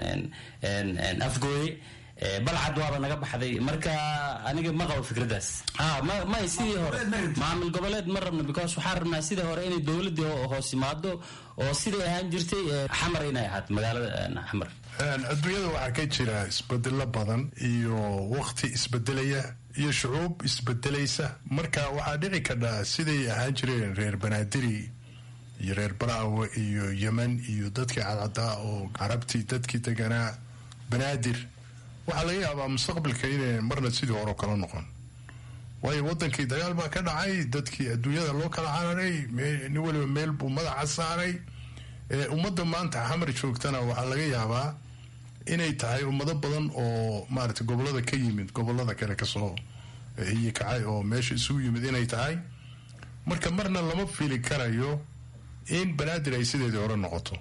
afgooye balcad waaba naga baxday marka aniga ma qabo fikradaas may sidii hore maamul goboleed ma rabno because waxaan rabnaa sidii hore inay dowladii hoos yimaado oo siday ahaan jirtay xamar inay ahaato magaalada xamar adduunyada waxaa ka jira isbedelo badan iyo waqti isbedelaya iyo shucuub isbedelaysa marka waxaa dhici kadhaa siday ahaan jireen reer banaadiri iyo reer baraawe iyo yemen iyo dadkii cadcadaa oo carabtii dadkii deganaa banaadir waxaa laga yaabaa mustaqbalka inay marna sidii hore kala noqon waayo wadankii dagaal baa ka dhacay dadkii adduunyada loo kala cararay nin waliba meel buu madaxa saaray ummadda maanta xamar joogtana waxaa laga yaabaa inay tahay ummado badan oo maarata gobolada ka yimid gobolada kale kasoo hiyi kacay oo meesha isugu yimid inay tahay marka marna lama fili karayo in banaadir ay sideedii hore noqoto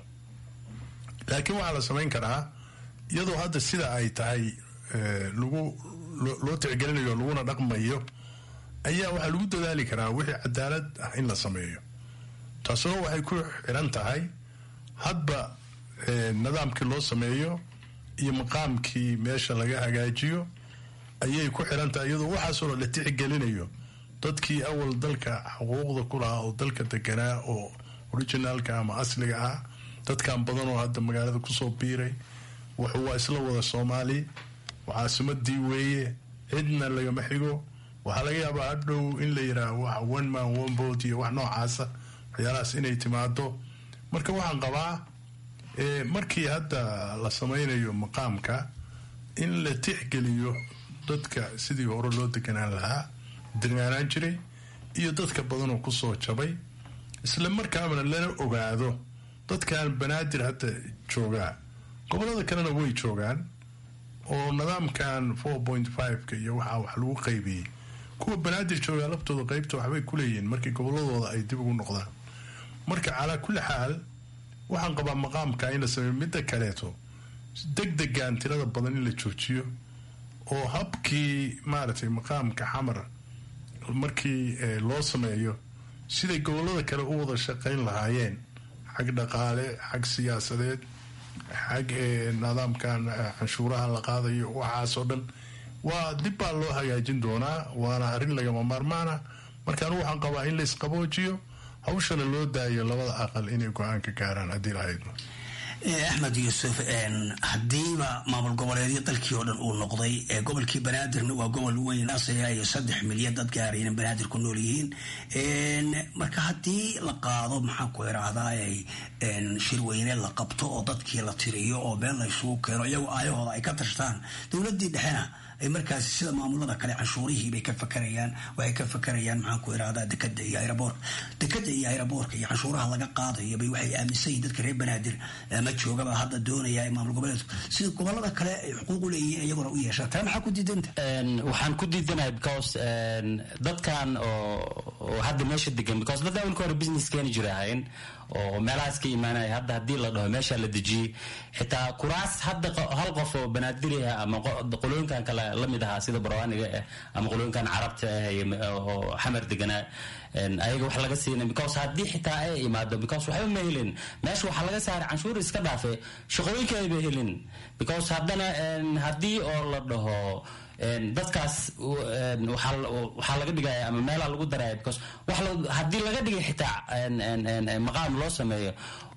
laakiin waxaa la samayn karaa iyadoo hadda sida ay tahay lagu loo tixgelinayo laguna dhaqmayo ayaa waxaa lagu dadaali karaa wixii cadaalad ah in la sameeyo taasoo waxay ku xiran tahay hadba nidaamkii loo sameeyo iyo maqaamkii meesha laga hagaajiyo ayay ku xiran tahay iyadoo waxaasoo la tixgelinayo dadkii awal dalka xuquuqda ku lahaa oo dalka deganaa oo originaalka ama asliga ah dadkan badan oo hadda magaalada kusoo biiray wuxuu waa isla wada soomaali caasimadii weeye cidna lagama xigo waxaa laga yaabaa hadhow in la yidhaah wax one man one vote iyo wax noocaasa waxyaalahaas inay timaado marka waxaan qabaa markii hadda la samaynayo maqaamka in la tixgeliyo dadka sidii hore loo deganaan lahaa degaanaan jiray iyo dadka badanoo kusoo jabay isla markaabana lana ogaado dadkan banaadir hadda joogaa gobolada kalena way joogaan oo nidaamkan four point fiveka iyo waxaa wax lagu qaybiyey kuwa banaadir joogaa laftooda qaybta waxbay kuleeyihiin markii goboladooda ay dib ugu noqdaan marka calaa kulli xaal waxaan qabaa maqaamka in la sameeyo midda kaleeto deg degan tirada badan in la joojiyo oo habkii maaragtay maqaamka xamar markii loo sameeyo siday gobolada kale u wada shaqayn lahaayeen xag dhaqaale xag siyaasadeed xag nidaamkan canshuuraha la qaadayo waxaasoo dhan waa dib baa loo hagaajin doonaa waana arrin lagama maarmaana marka anigu waxaan qabaa in la isqaboojiyo hawshana loo daayo labada aqal inay go-aan ka gaaraan haddii lahayd axmed yuusuf haddiiba maamul goboleedyo dalkii oo dhan uu noqday gobolkii banaadirna waa gobol weyn iyo saddex milyan dad gaarayna banaadir ku nool yihiin marka haddii la qaado maxaan ku irahdaa shirweyne la qabto oo dadkii la tiriyo oo meel la isugu keeno iyagoo aayahooda ay ka tashtaan dowladii dhexena ay markaas sida maamulada kale canshuurihii bay ka fakarayaan waxay ka fakarayaan maxaan ku irahdaa dekada iyo aeroboorka dekada iyo aeroboorka iyo canshuuraha laga qaadayo bay waxay aaminsan yihin dadka reer banaadir ma joogaba hadda doonaya ee maamul goboleedku sida gobolada kale ay xuquuq u leeyihiin iyaguna u yeeshaan taa maxaa ku diidanta waxaan ku diidanahay because dadkan oo hadda meesha degan because dad awalka hore business keeni jira ahayn oo meelahaas ka imaanaya hadda haddii la dhaho meesha la dejiyey xitaa kuraas hadda hal qof oo banaadiri ah ama qolooyinkan kale lamid ahaa sida barwaaniga ah ama qolooyinkan carabta ah oo xamar deganaa ayaga wax laga siina because haddii xitaa ay imaado because waxba ma helin meesha waxaa laga saaray canshuur iska dhaafe shaqooyinka ayba helin because haddana haddii oo la dhaho dadkaas waxaa laga dhigaya ama meelaa lagu daraya because haddii laga dhigay xitaa maqaam loo sameeyo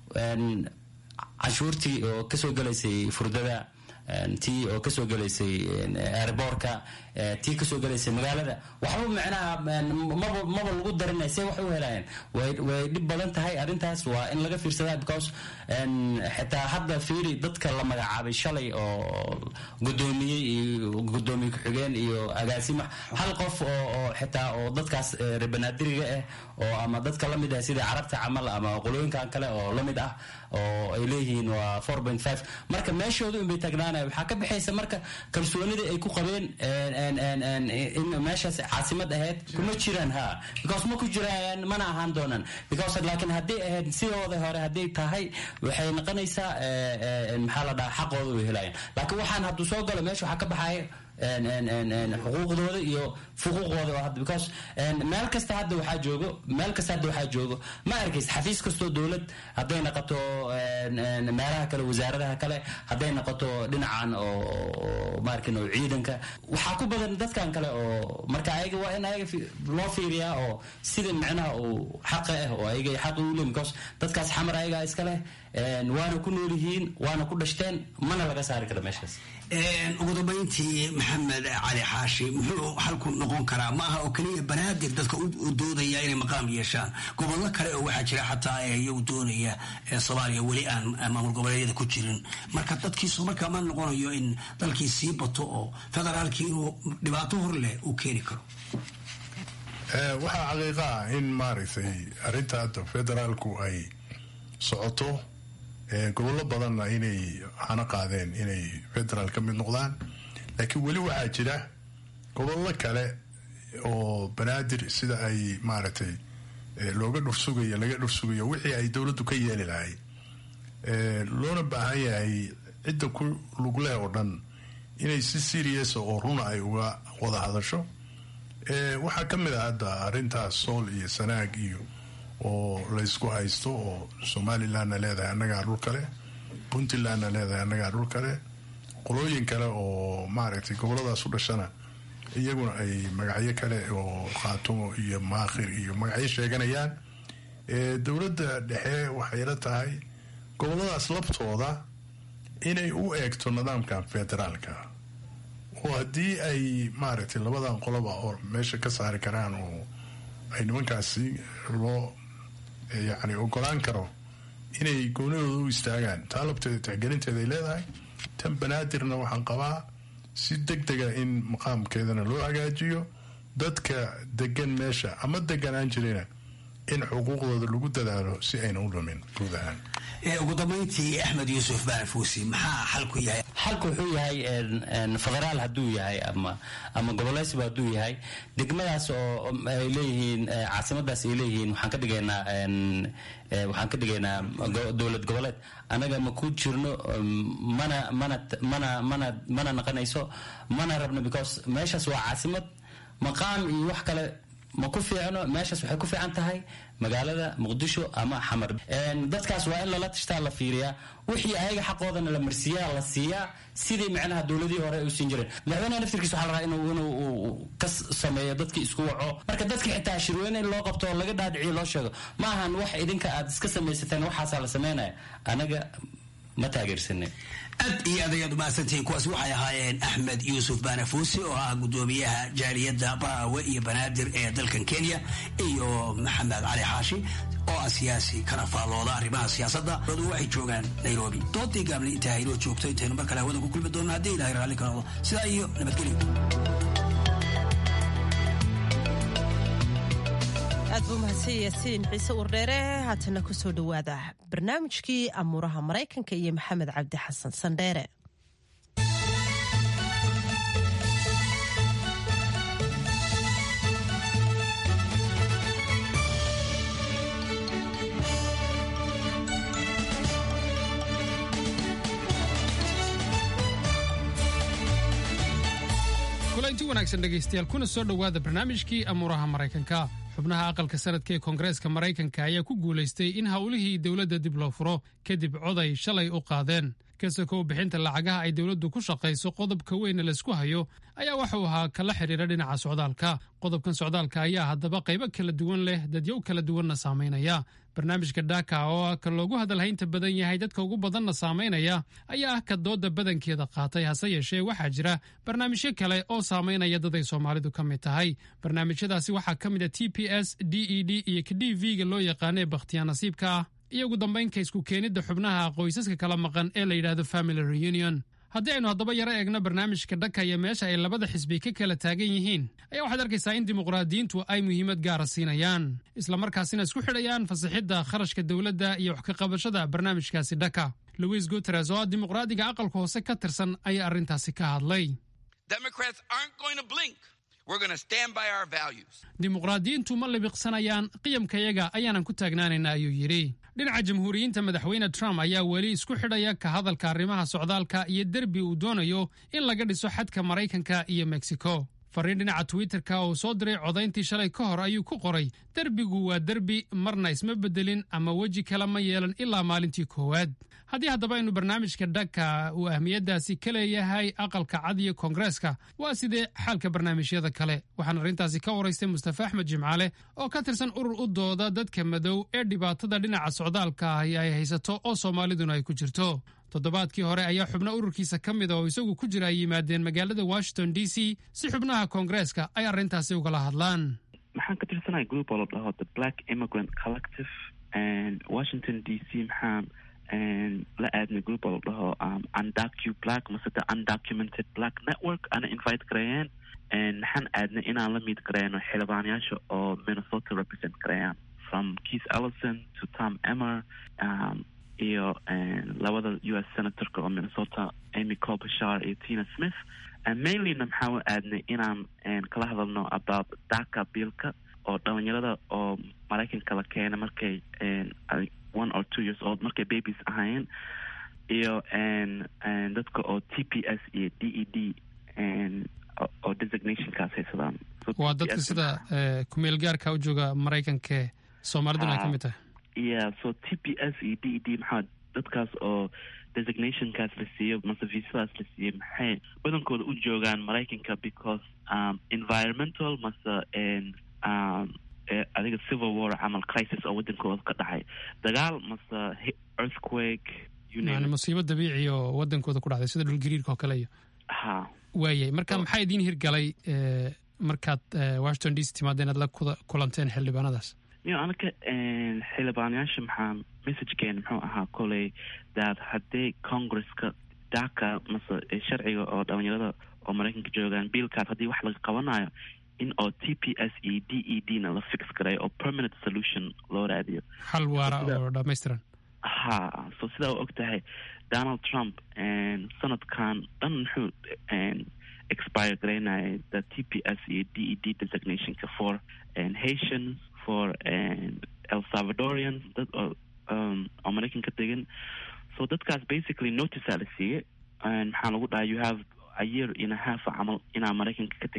canshuurtii oo kasoo gelaysay furdada tii oo kasoo gelaysay airboorka tii kasoo gelaysay magaalada waxba macnaha maba maba lagu darinay see wax u helayeen way dhib badan tahay arrintaas waa in laga fiirsadaa because xitaa hadda fiiri dadka la magacaabay shalay oo gudoomiyey iyo gudoomiye ku-xigeen iyo agaasima hal qof oo xitaa oo dadkaas reebanaadiriga ah oo ama dadka lamid ah sida carabta camal ama qolooyinkan kale oo lamid ah oo ay leeyihiin waa four point five marka meeshooda unbay taagnaanaya waxaa ka baxaysa marka kalsoonidii ay ku qabeen in meeshaas caasimad ahayd kuma jiraan ha because ma ku jiraan mana ahaan doonaan because laakiin hadday ahayd sidooda hore hadday tahay waxay noqonaysaa maxaa la dhahaa xaqooda way helayaan laakiin waxaan hadduu soo galo meesha waxaa ka baxaya xuquuqdooda iyo fuquuqooda oo hadda because meel kasta hadda waxaa joogo meel kasta hadda waxaa joogo ma arkaysa xafiis kastoo dowlad hadday noqoto meelaha kale wasaaradaha kale hadday noqoto dhinacan oo maarkin oo ciidanka waxaa ku badan dadkan kale oo marka ayaga waa in ayaga loo fiiriyaa oo sida micnaha uu xaqa ah oo ayaga xaqa u leeyihin because dadkaas xamar ayagaa iska leh waana ku nool yihiin waana ku dhashteen mana laga saari kara meeshaas ugu dambayntii maxamed cali xaashi muxuu xalku noqon karaa ma aha oo keliya banaadir dadka u doodaya inay maqaam yeeshaan gobollo kale oo waxaa jira xataa iyagu doonaya soomaaliya weli aan maamul goboleedyada ku jirin marka dadkiisu markaa ma noqonayo in dalkii sii bato oo federaalkii inuu dhibaato hor leh uu keeni karo waxaa xaqiiqa ah in maaragtay arrinta hadda federaalku ay socoto gobollo badanna inay hana qaadeen inay federaal ka mid noqdaan laakiin weli waxaa jira gobollo kale oo banaadir sida ay maaragtay looga dhursugayo laga dhursugayo wixii ay dowladdu ka yeeli lahayd loona baahan yahay cidda ku lugleh oo dhan inay si serious oo runa ay uga wada hadasho waxaa ka mid ah hadda arrintaas sool iyo sanaag iyo oo laysku haysto oo somalilandna leedahay annagaa dhul kale puntlandna leedahay annagaa dhul kale qolooyin kale oo maaragtay goboladaas u dhashana iyaguna ay magacyo kale oo khaatumo iyo maakhir iyo magacyo sheeganayaan dowladda dhexe waxayla tahay goboladaas labtooda inay u eegto nidaamkan federaalka oo haddii ay maaragtay labadan qoloba oo meesha ka saari karaan oo ay nimankaasi loo yacni ogolaan karo inay goonidooda u istaagaan taa labteeda tixgelinteeda ay leedahay tan banaadirna waxaan qabaa si deg dega in maqaamkeedana loo hagaajiyo dadka degan meesha ama deganaan jirayna in xuquuqdooda lagu dadaalo si ayna u dhumin guud ahaan ugu dambayntii axmed yuusuf baarafuusi maxaa xalku yahay xalku wuxuu yahay federaal hadduu yahay ama ama goboleysba hadduu yahay degmadaas oo ay leeyihiin caasimadaas ay leeyihiin waxaan ka dhigaynaa waxaan ka dhigaynaa dowlad goboleed annaga ma ku jirno mana mana mana mana mana naqanayso mana rabno because meeshaas waa caasimad maqaam iyo wax kale ma ku fiicno meeshaas waxay ku fiican tahay magaalada muqdisho ama xamar dadkaas waa in lala tashtaa la fiiriyaa wixii ayaga xaqoodana la marsiiyaa la siiyaa sidii micnaha dowladihii hore ay u siin jireen madaxweynaha naftirkiisa waxaa la rabaa inuu inuu ka sameeyo dadkii isku waco marka dadka xitaa shirweyne in loo qabto oo laga dhaadhiciyo loo sheego ma ahan wax idinka aad iska samaysateen waxaasaa la sameynaya anaga ma taageersanin aad iyo aad ayaad umahadsantihiin kuwaas waxay ahaayeen axmed yuusuf baanafuusi oo ah gudoomiyaha jaaliyadda baraawe iyo banaadir ee dalkan kenya iyo maxamed cali xaashi oo ah siyaasi kana faallooda arrimaha siyaasadda dadu waxay joogaan nairobi doodii gaabli intaa haynoo joogto intaynu mar kale hawada ku kulmi doonno haddii ilahay raalli ka noqdo sidaa iyo nabadgelyo aad buu mahadsan yaasiin ciise wardheere haatana ku soo dhowaada barnaamijkii amuuraha maraykanka iyo maxamed cabdi xasan sandheere kulanti wanaagsan dhegaystayaal kuna soo dhowaada barnaamijkii amuuraha maraykanka xubnaha aqalka sanadka ee koongareeska maraykanka ayaa ku guulaystay in howlihii dowladda dib loo furo kadib coday shalay u qaadeen kasakow bixinta lacagaha ay dowladdu ku shaqayso qodobka weyne laysku hayo ayaa waxuu ahaa kala xidhiira dhinaca socdaalka qodobkan socdaalka ayaa haddaba qaybo kala duwan leh dadyow kala duwanna saamaynaya barnaamijka dhaka oo ah ka loogu hadalhaynta badan yahay dadka ugu badanna saamaynaya ayaa ah ka dooda badankeeda qaatay hase yeeshee waxaa jira barnaamijyo kale oo saamaynaya dad ay soomaalidu ka mid tahay barnaamijyadaasi waxaa ka mid a t p s d e d iyo ka d v-ga loo yaqaana ee bakhtiyaa nasiibka ah iyo ugu dambaynka isku keenidda xubnaha qoysaska kala maqan ee la yidhaahdo family reunion haddii aynu haddaba yaro eegno barnaamijka dhaka iyo meesha ay labada xisbi ka kala taagan yihiin ayaa waxaad arkaysaa in dimuqraadiyiintu ay muhiimad gaara siinayaan islamarkaasina isku xidhayaan fasixidda kharashka dowladda iyo wax ka qabashada barnaamijkaasi dhaka louis guteres oo ah dimuqraadiga aqalka hoose ka tirsan ayaa arrintaasi ka hadlay dimuqraadiyiintu ma libiqsanayaan qiyamkayaga ayaanan ku taagnaanayna ayuu yidhi dhinaca jamhuuriyiinta madaxweyne trump ayaa weli isku xidhaya ka hadalka arrimaha socdaalka iyo derbi uu doonayo in laga dhiso xadka maraykanka iyo mexico fariin dhinaca twitterka uu soo diray codayntii shalay ka hor ayuu ku qoray derbigu waa derbi marna isma beddelin ama weji kale ma yeelan ilaa maalintii koowaad haddii haddaba aynu barnaamijka dhaka uu ahmiyaddaasi ka leeyahay aqalka cad iyo koongareeska waa sidee xaalka barnaamijyada kale waxaan arrintaasi ka waraystay mustafa axmed jimcaale oo ka tirsan urur u dooda dadka madow ee dhibaatada dhinaca socdaalka ahi ay haysato oo soomaaliduna ay ku jirto toddobaadkii hore ayaa xubno ururkiisa ka mida oo isagu ku jira ay yimaadeen magaalada washington d c si xubnaha koongareeska ay arrintaasi ugala hadlaan maxaan ka tirsanahay group oo la dhaho the black immigrant collective washington d c maxaan la aadnay group oo la dhaho undocu black mase the undocumented black network ana invite gareeyeen maxaan aadnay inaan la miid gareeno xildhibaanayaasha oo minnesota represent gareeyaan from keith ellison to tom emmer um, iyo labada u s senatorka oo minnesota amy colbashar iyo tina smith mainlyna maxaa u aadnay inaan kala hadalno about daka biilka oo dhalinyarada oo maraykanka la keena markay one or two years old markay babies ahaayeen iyo dadka oo t p s iyo d e d oo designationkaas haysadaan waa dadka sida kumeel gaarka u jooga maraykanka soomaaliduna ay ka mid tahay yeah so t p s iyo d e d maxaa dadkaas oo designationkaas la siiyo mase visadaas la siiyo maxay badankooda u joogaan maraykanka because um, environmental mase um, adiga civil war camal crisis oo wadankooda ka dhacay dagaal mase earthquake yani musiibo dabiici oo wadankooda ku dhacday sida dhulgariirka oo kale iyo ha waayay marka maxaa idiin hirgalay markaad washington d c timaada inaad la kulanteen xildhibaanadaas yo anaka xildhibaanayaasha maxaa messagekeena muxuu ahaa koley daad haddii congresska daka mase sharciga oo dhalinyarada oo maraykanka joogaan biilkaas haddii wax laga qabanayo in oo t p s e d e d na la fix garay oo permanent solution loo raadiyo xal waara oo dhammaystiran ha so sidaa u og tahay donald trump sanadkan dhan muxuu expire garaynaya the t p s iyo d e d designationka for haitians for el salvadorians dad oo oo maraykanka degan so dadkaas basically noticea la siiyey maxaa lagu dhahay you have a year in a half camal inaa maraykanka ka tegtiyo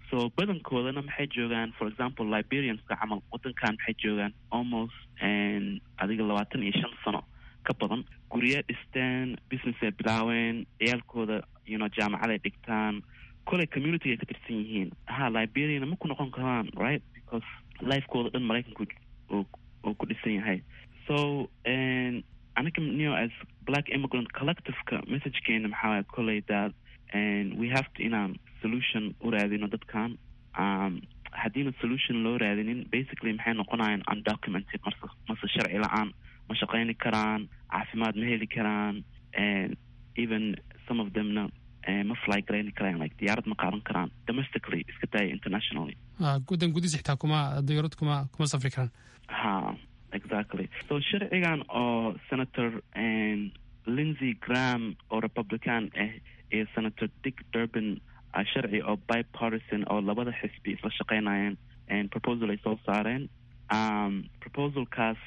so badankoodana maxay joogaan for example liberianska camal wadankan maxay joogaan almost adiga labaatan iyo shan sano ka badan gurya dhisteen business ay bilaaween ciyaalkooda you know jaamacaday dhigtaan koley community ay ka tirsan yihiin ha liberiana ma ku noqon karaan right because lifekooda dhan maraykanku uu ku dhisan yahay so aniga neo as black immigrant collectiveka messagekeena maxaa waaya koley that and we have to inaan solution u raadino dadkan um, haddiina solution loo raadinin basically maxay noqonayaan undocumented mase mase sharci la-aan ma shaqayni karaan caafimaad ma heli karaan and even some of themna ma fly garayni karaan like diyaarad ma qaadan karaan domestically iska daaya internationally gudan gudis xitaa kuma diyaarad kuma kuma safri karaan ha exactly so sharcigan oo senator lindsey graham oo republican ah iyo senator dick durban sharci oo bipartisan oo labada xisbi isla shaqeynayeen proposal ay soo saareen proposalkaas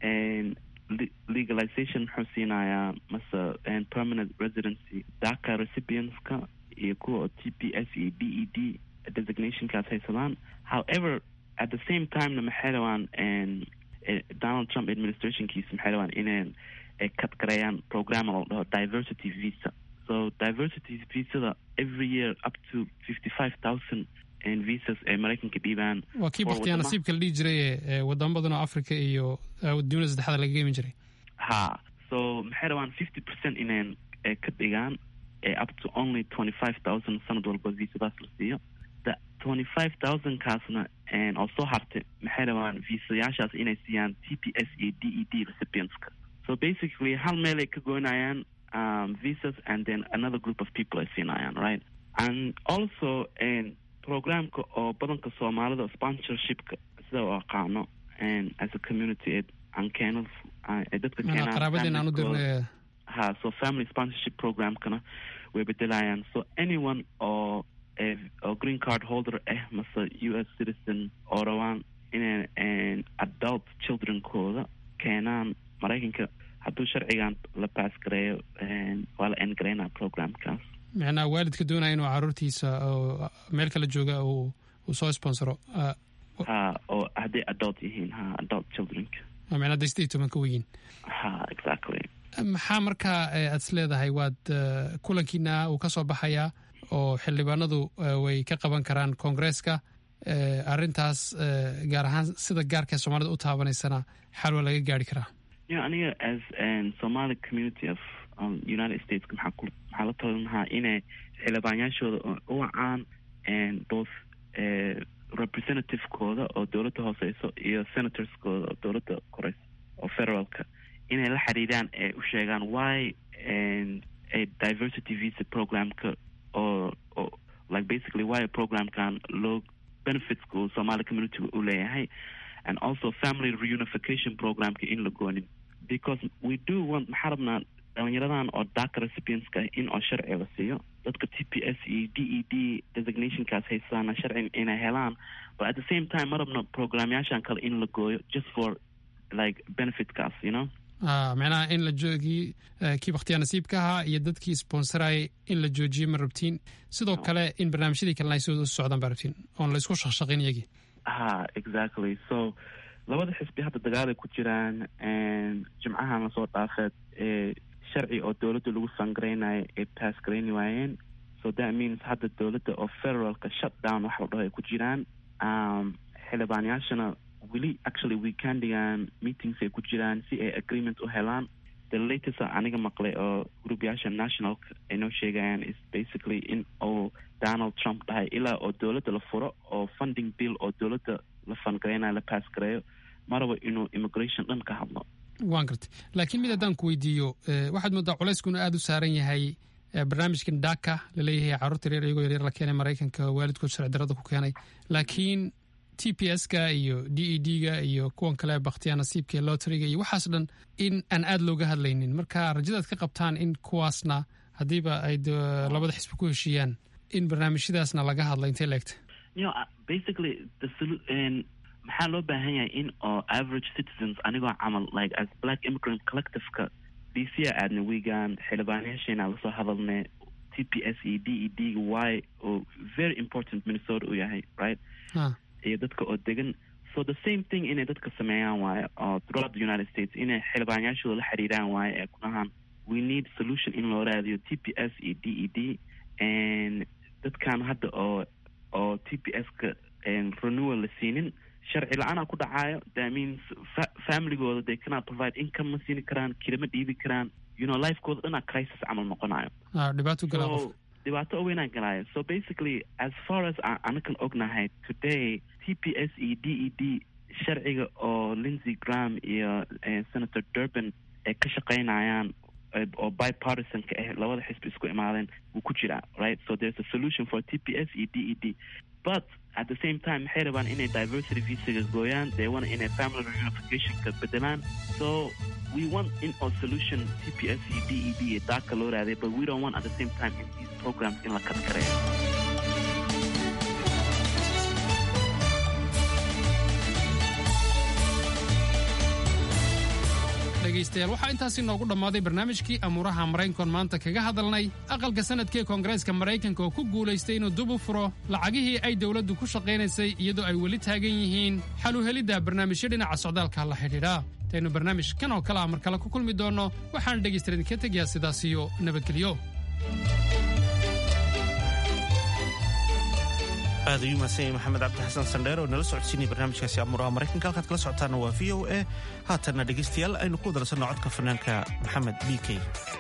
legalization muxuu siinayaa mase permanent residency daka recipientska iyo kuwa oo t p s iyo d e d designationkaas haysadaan however at the same timena maxay rabaan donald trump administrationkiisa maxay rabaan inay kadgareeyaan program oo dhaho diversity visa so diversity visada every year up to fifty five thousand visas ay maraykanka dhiibaan waa kii baktiyaa nasiibka la dhihi jiray ee wadamo badan oo africa iyo dunida saddexda laga geemin jiray ha so maxay rabaan fifty percent inayn ka dhigaan up to only twenty five thousand sanad walba visadaas la siiyo the twenty five thousand kaasna oo soo hartay maxay rabaan visayaashaas inay siiyaan t p s iyo d e d recipientska so basically hal meel ay ka goynayaan um, visas and then another group of people ay siinayaan right and also programka oo badanka soomaalida sponsorshipka sida u aqaano as a community aan keeno dadka qaraabadeen aan u dirnay ha so family sponsorship programkana way bedelayaan so anyone oo oo green card holder ah mase u s citizen oo rabaan inay adult childrenkooda keenaan maraykanka hadduu sharcigan la baas gareeyo waa la engareynaa programkaas micnaha waalidka doonaya inuu caruurtiisa oo meel kala jooga uu soo sponsoro ha oo hadday adult yihiin ha adult childrenka micnaa hadday sidii toban ka weyiin ha exactly maxaa markaa aad is leedahay waad kulankiina uu ka soo baxayaa oo xildhibaanadu way ka qaban karaan koongreeska arrintaas gaar ahaan sida gaarka soomaalida u taabanaysana xal waa laga gaari karaa ya aniga as somali community of united states maxaa ku maxaa la talin lahaa inay xildhibaanyaashooda u wacaan both representativekooda oo dowladda hooseyso iyo senatorskooda oo dowladda koreyso oo federaalka inay la xiriiraan ee u sheegaan why a diversity visa programka oo oo like basically why programkan loo benefitska uu somali communityga u leeyahay and also family reunification programka in la goonin because we do want maxaa rabnaa dhalinyaradan oo daka recipientska in oo sharci la siiyo dadka t p s iyo d e d designationkaas haystaana sharci inay helaan but at the same time ma rabno programyaashan kale in la gooyo just for like benefitkaas you know macnaha in la joogii kii bakhtiyaa nasiibka ahaa iyo dadkii sponsorayay in la joojiyo ma rabtiin sidoo kale in barnaamijyadii kalena ay soo socdaan baa rabtiin oon la isku shaqshaqin iyagii ha exactly so labada xisbi hadda dagaalay ku jiraan jimcahan lasoo dhaafeed ee sharci oo dowladda lagu fangaraynayo ay bass garayni waayeen so that means hadda dowladda oo federaalka shut down waxa la dhaho ay ku jiraan xildhibaanyaashana weli actually weekendigan meetings ay ku jiraan si ay agreement u helaan the latest aniga maqlay oo gruubyaasha nationalka ay noo sheegayaan is basically in oo donald trump dhahay ilaa oo dowladda la furo oo funding bill oo dowladda la fangaraynayo la bass gareeyo ma rabo inuu immigration dhan ka hadlo waan gartay laakiin mid haddaan ku weydiiyo waxaad moodaa culeyskuna aada u saaran yahay barnaamijkan daka laleeyahay carruurta reer iyagoo yaryar la keenay maraykanka waalidkood sharci darada ku keenay laakiin t p s ka iyo d e d ga iyo kuwan kale bakhtiyaa nasiibka iyo loteriga iyo waxaas dhan in aan aada looga hadlaynin marka rajadaad ka qabtaan in kuwaasna haddiiba ay labada xisbi ku heshiiyaan in barnaamijyadaasna laga hadla intay leegta basically the maxaa loo baahan yahay in oo average citizens anigoo camal like as black immigrant collectiveka d c a aadna wiigan xildhibaanayaasheena lasoo hadalnay t p s e d e d y oo very important minnesota u yahay right iyo dadka oo degan so the same thing inay dadka sameeyaan waaye oo throughout the united states inay xildhibaanyaashooda la xiriiraan waaye ee kunahaan we need solution in loo raadiyo t p s iyo d e d and dadkan hadda oo oo t p s ka renewal la siinin sharci la-aanaa ku dhacaayo that means fa- familygooda they cannot provide income ma siini karaan kirama dhiibi karaan you know lifekooda dhanaa crisis camal noqonayo dhibaato galaa qof so dhibaato oo weynaan galaayo so basically as far as aan anakan ognahay today t p s e d e d sharciga oo lindsey graham iyo eh, senator durban ay ka shaqaynayaan eh, oo bipartisan ka ah labada xisbi isku imaadeen wuu ku jiraa right so there's a solution for t p s e d e d but at the same time waxay rabaan inay diversity visaga gooyaan they want inay family reunificationka bedelaan so we want in our solution t p s e d e d iyo daaka loo raaday but we don't want at the same time in these programs in la kadkareeyo dhegaystayaal waxaa intaasi noogu dhammaaday barnaamijkii amuuraha maraykankoon maanta kaga hadalnay aqalka sanadkee koongareeska maraykanka oo ku guulaystay inuu dib u furo lacagihii ay dowladdu ku shaqaynaysay iyadoo ay weli taagan yihiin xal u helidda barnaamijyo dhinaca socdaalka la xidhiidha intaynu barnaamij kan oo kale ah mar kale ku kulmi doonno waxaan dhegaystayaal idinka tegayaa sidaas iyo nabadgelyo aad ayuu mahadsan yahay maxamed cabdi xasan sandheer oo nala socodsiinaya barnaamijkaasi amuuraha maraykanka halkaad kala socotaana waa v o a haatanna dhegaystayaal aynu ku wadarsanno codka fanaanka maxamed b k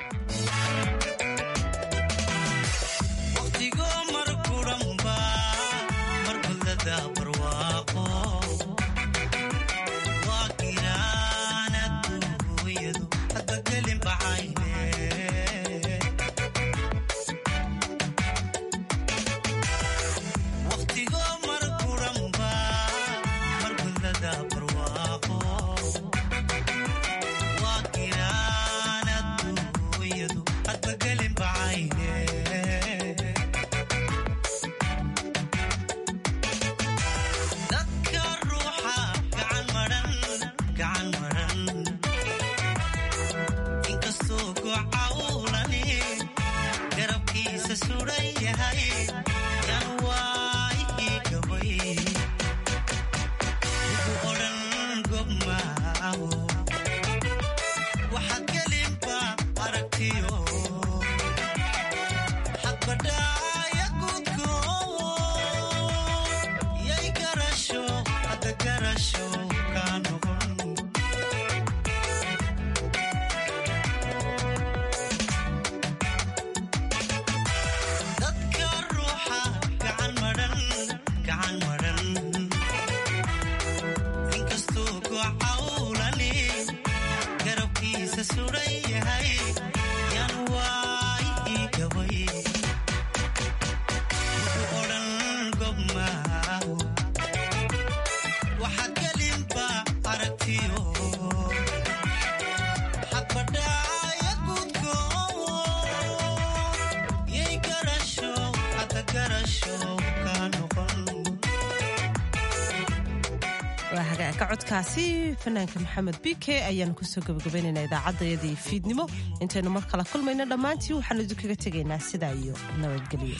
waa hagaagka codkaasi fanaanka maxamed b k ayaanu kusoo gabagabaynaynaa idaacaddayadii fiidnimo intaynu mar kala kulmayno dhammaantii waxaanu idinkaga tegaynaa sidaa iyo nabadgelyo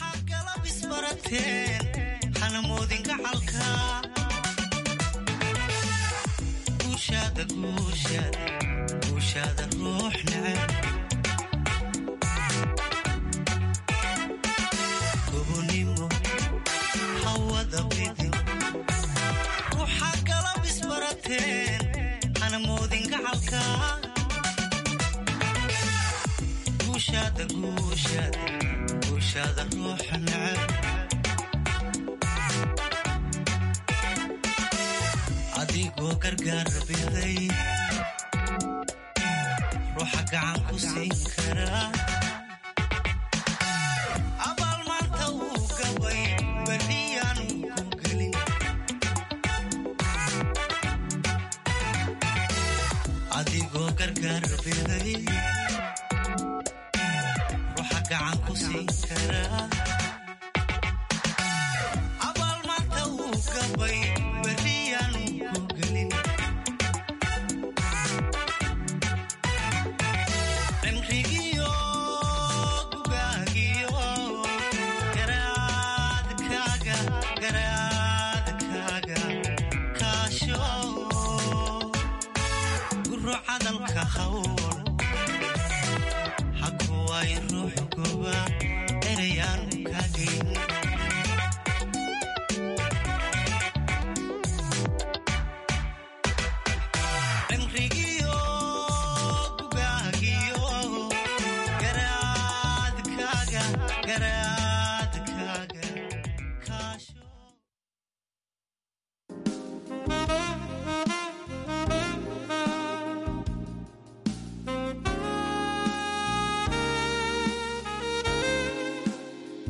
adigoo gargaar biday ruuxa gacan ku siin karaa abaal maanta wuu gabay beriyaanu ku gelin adigoo gargaar biday ruuxa gacan ku siin karaa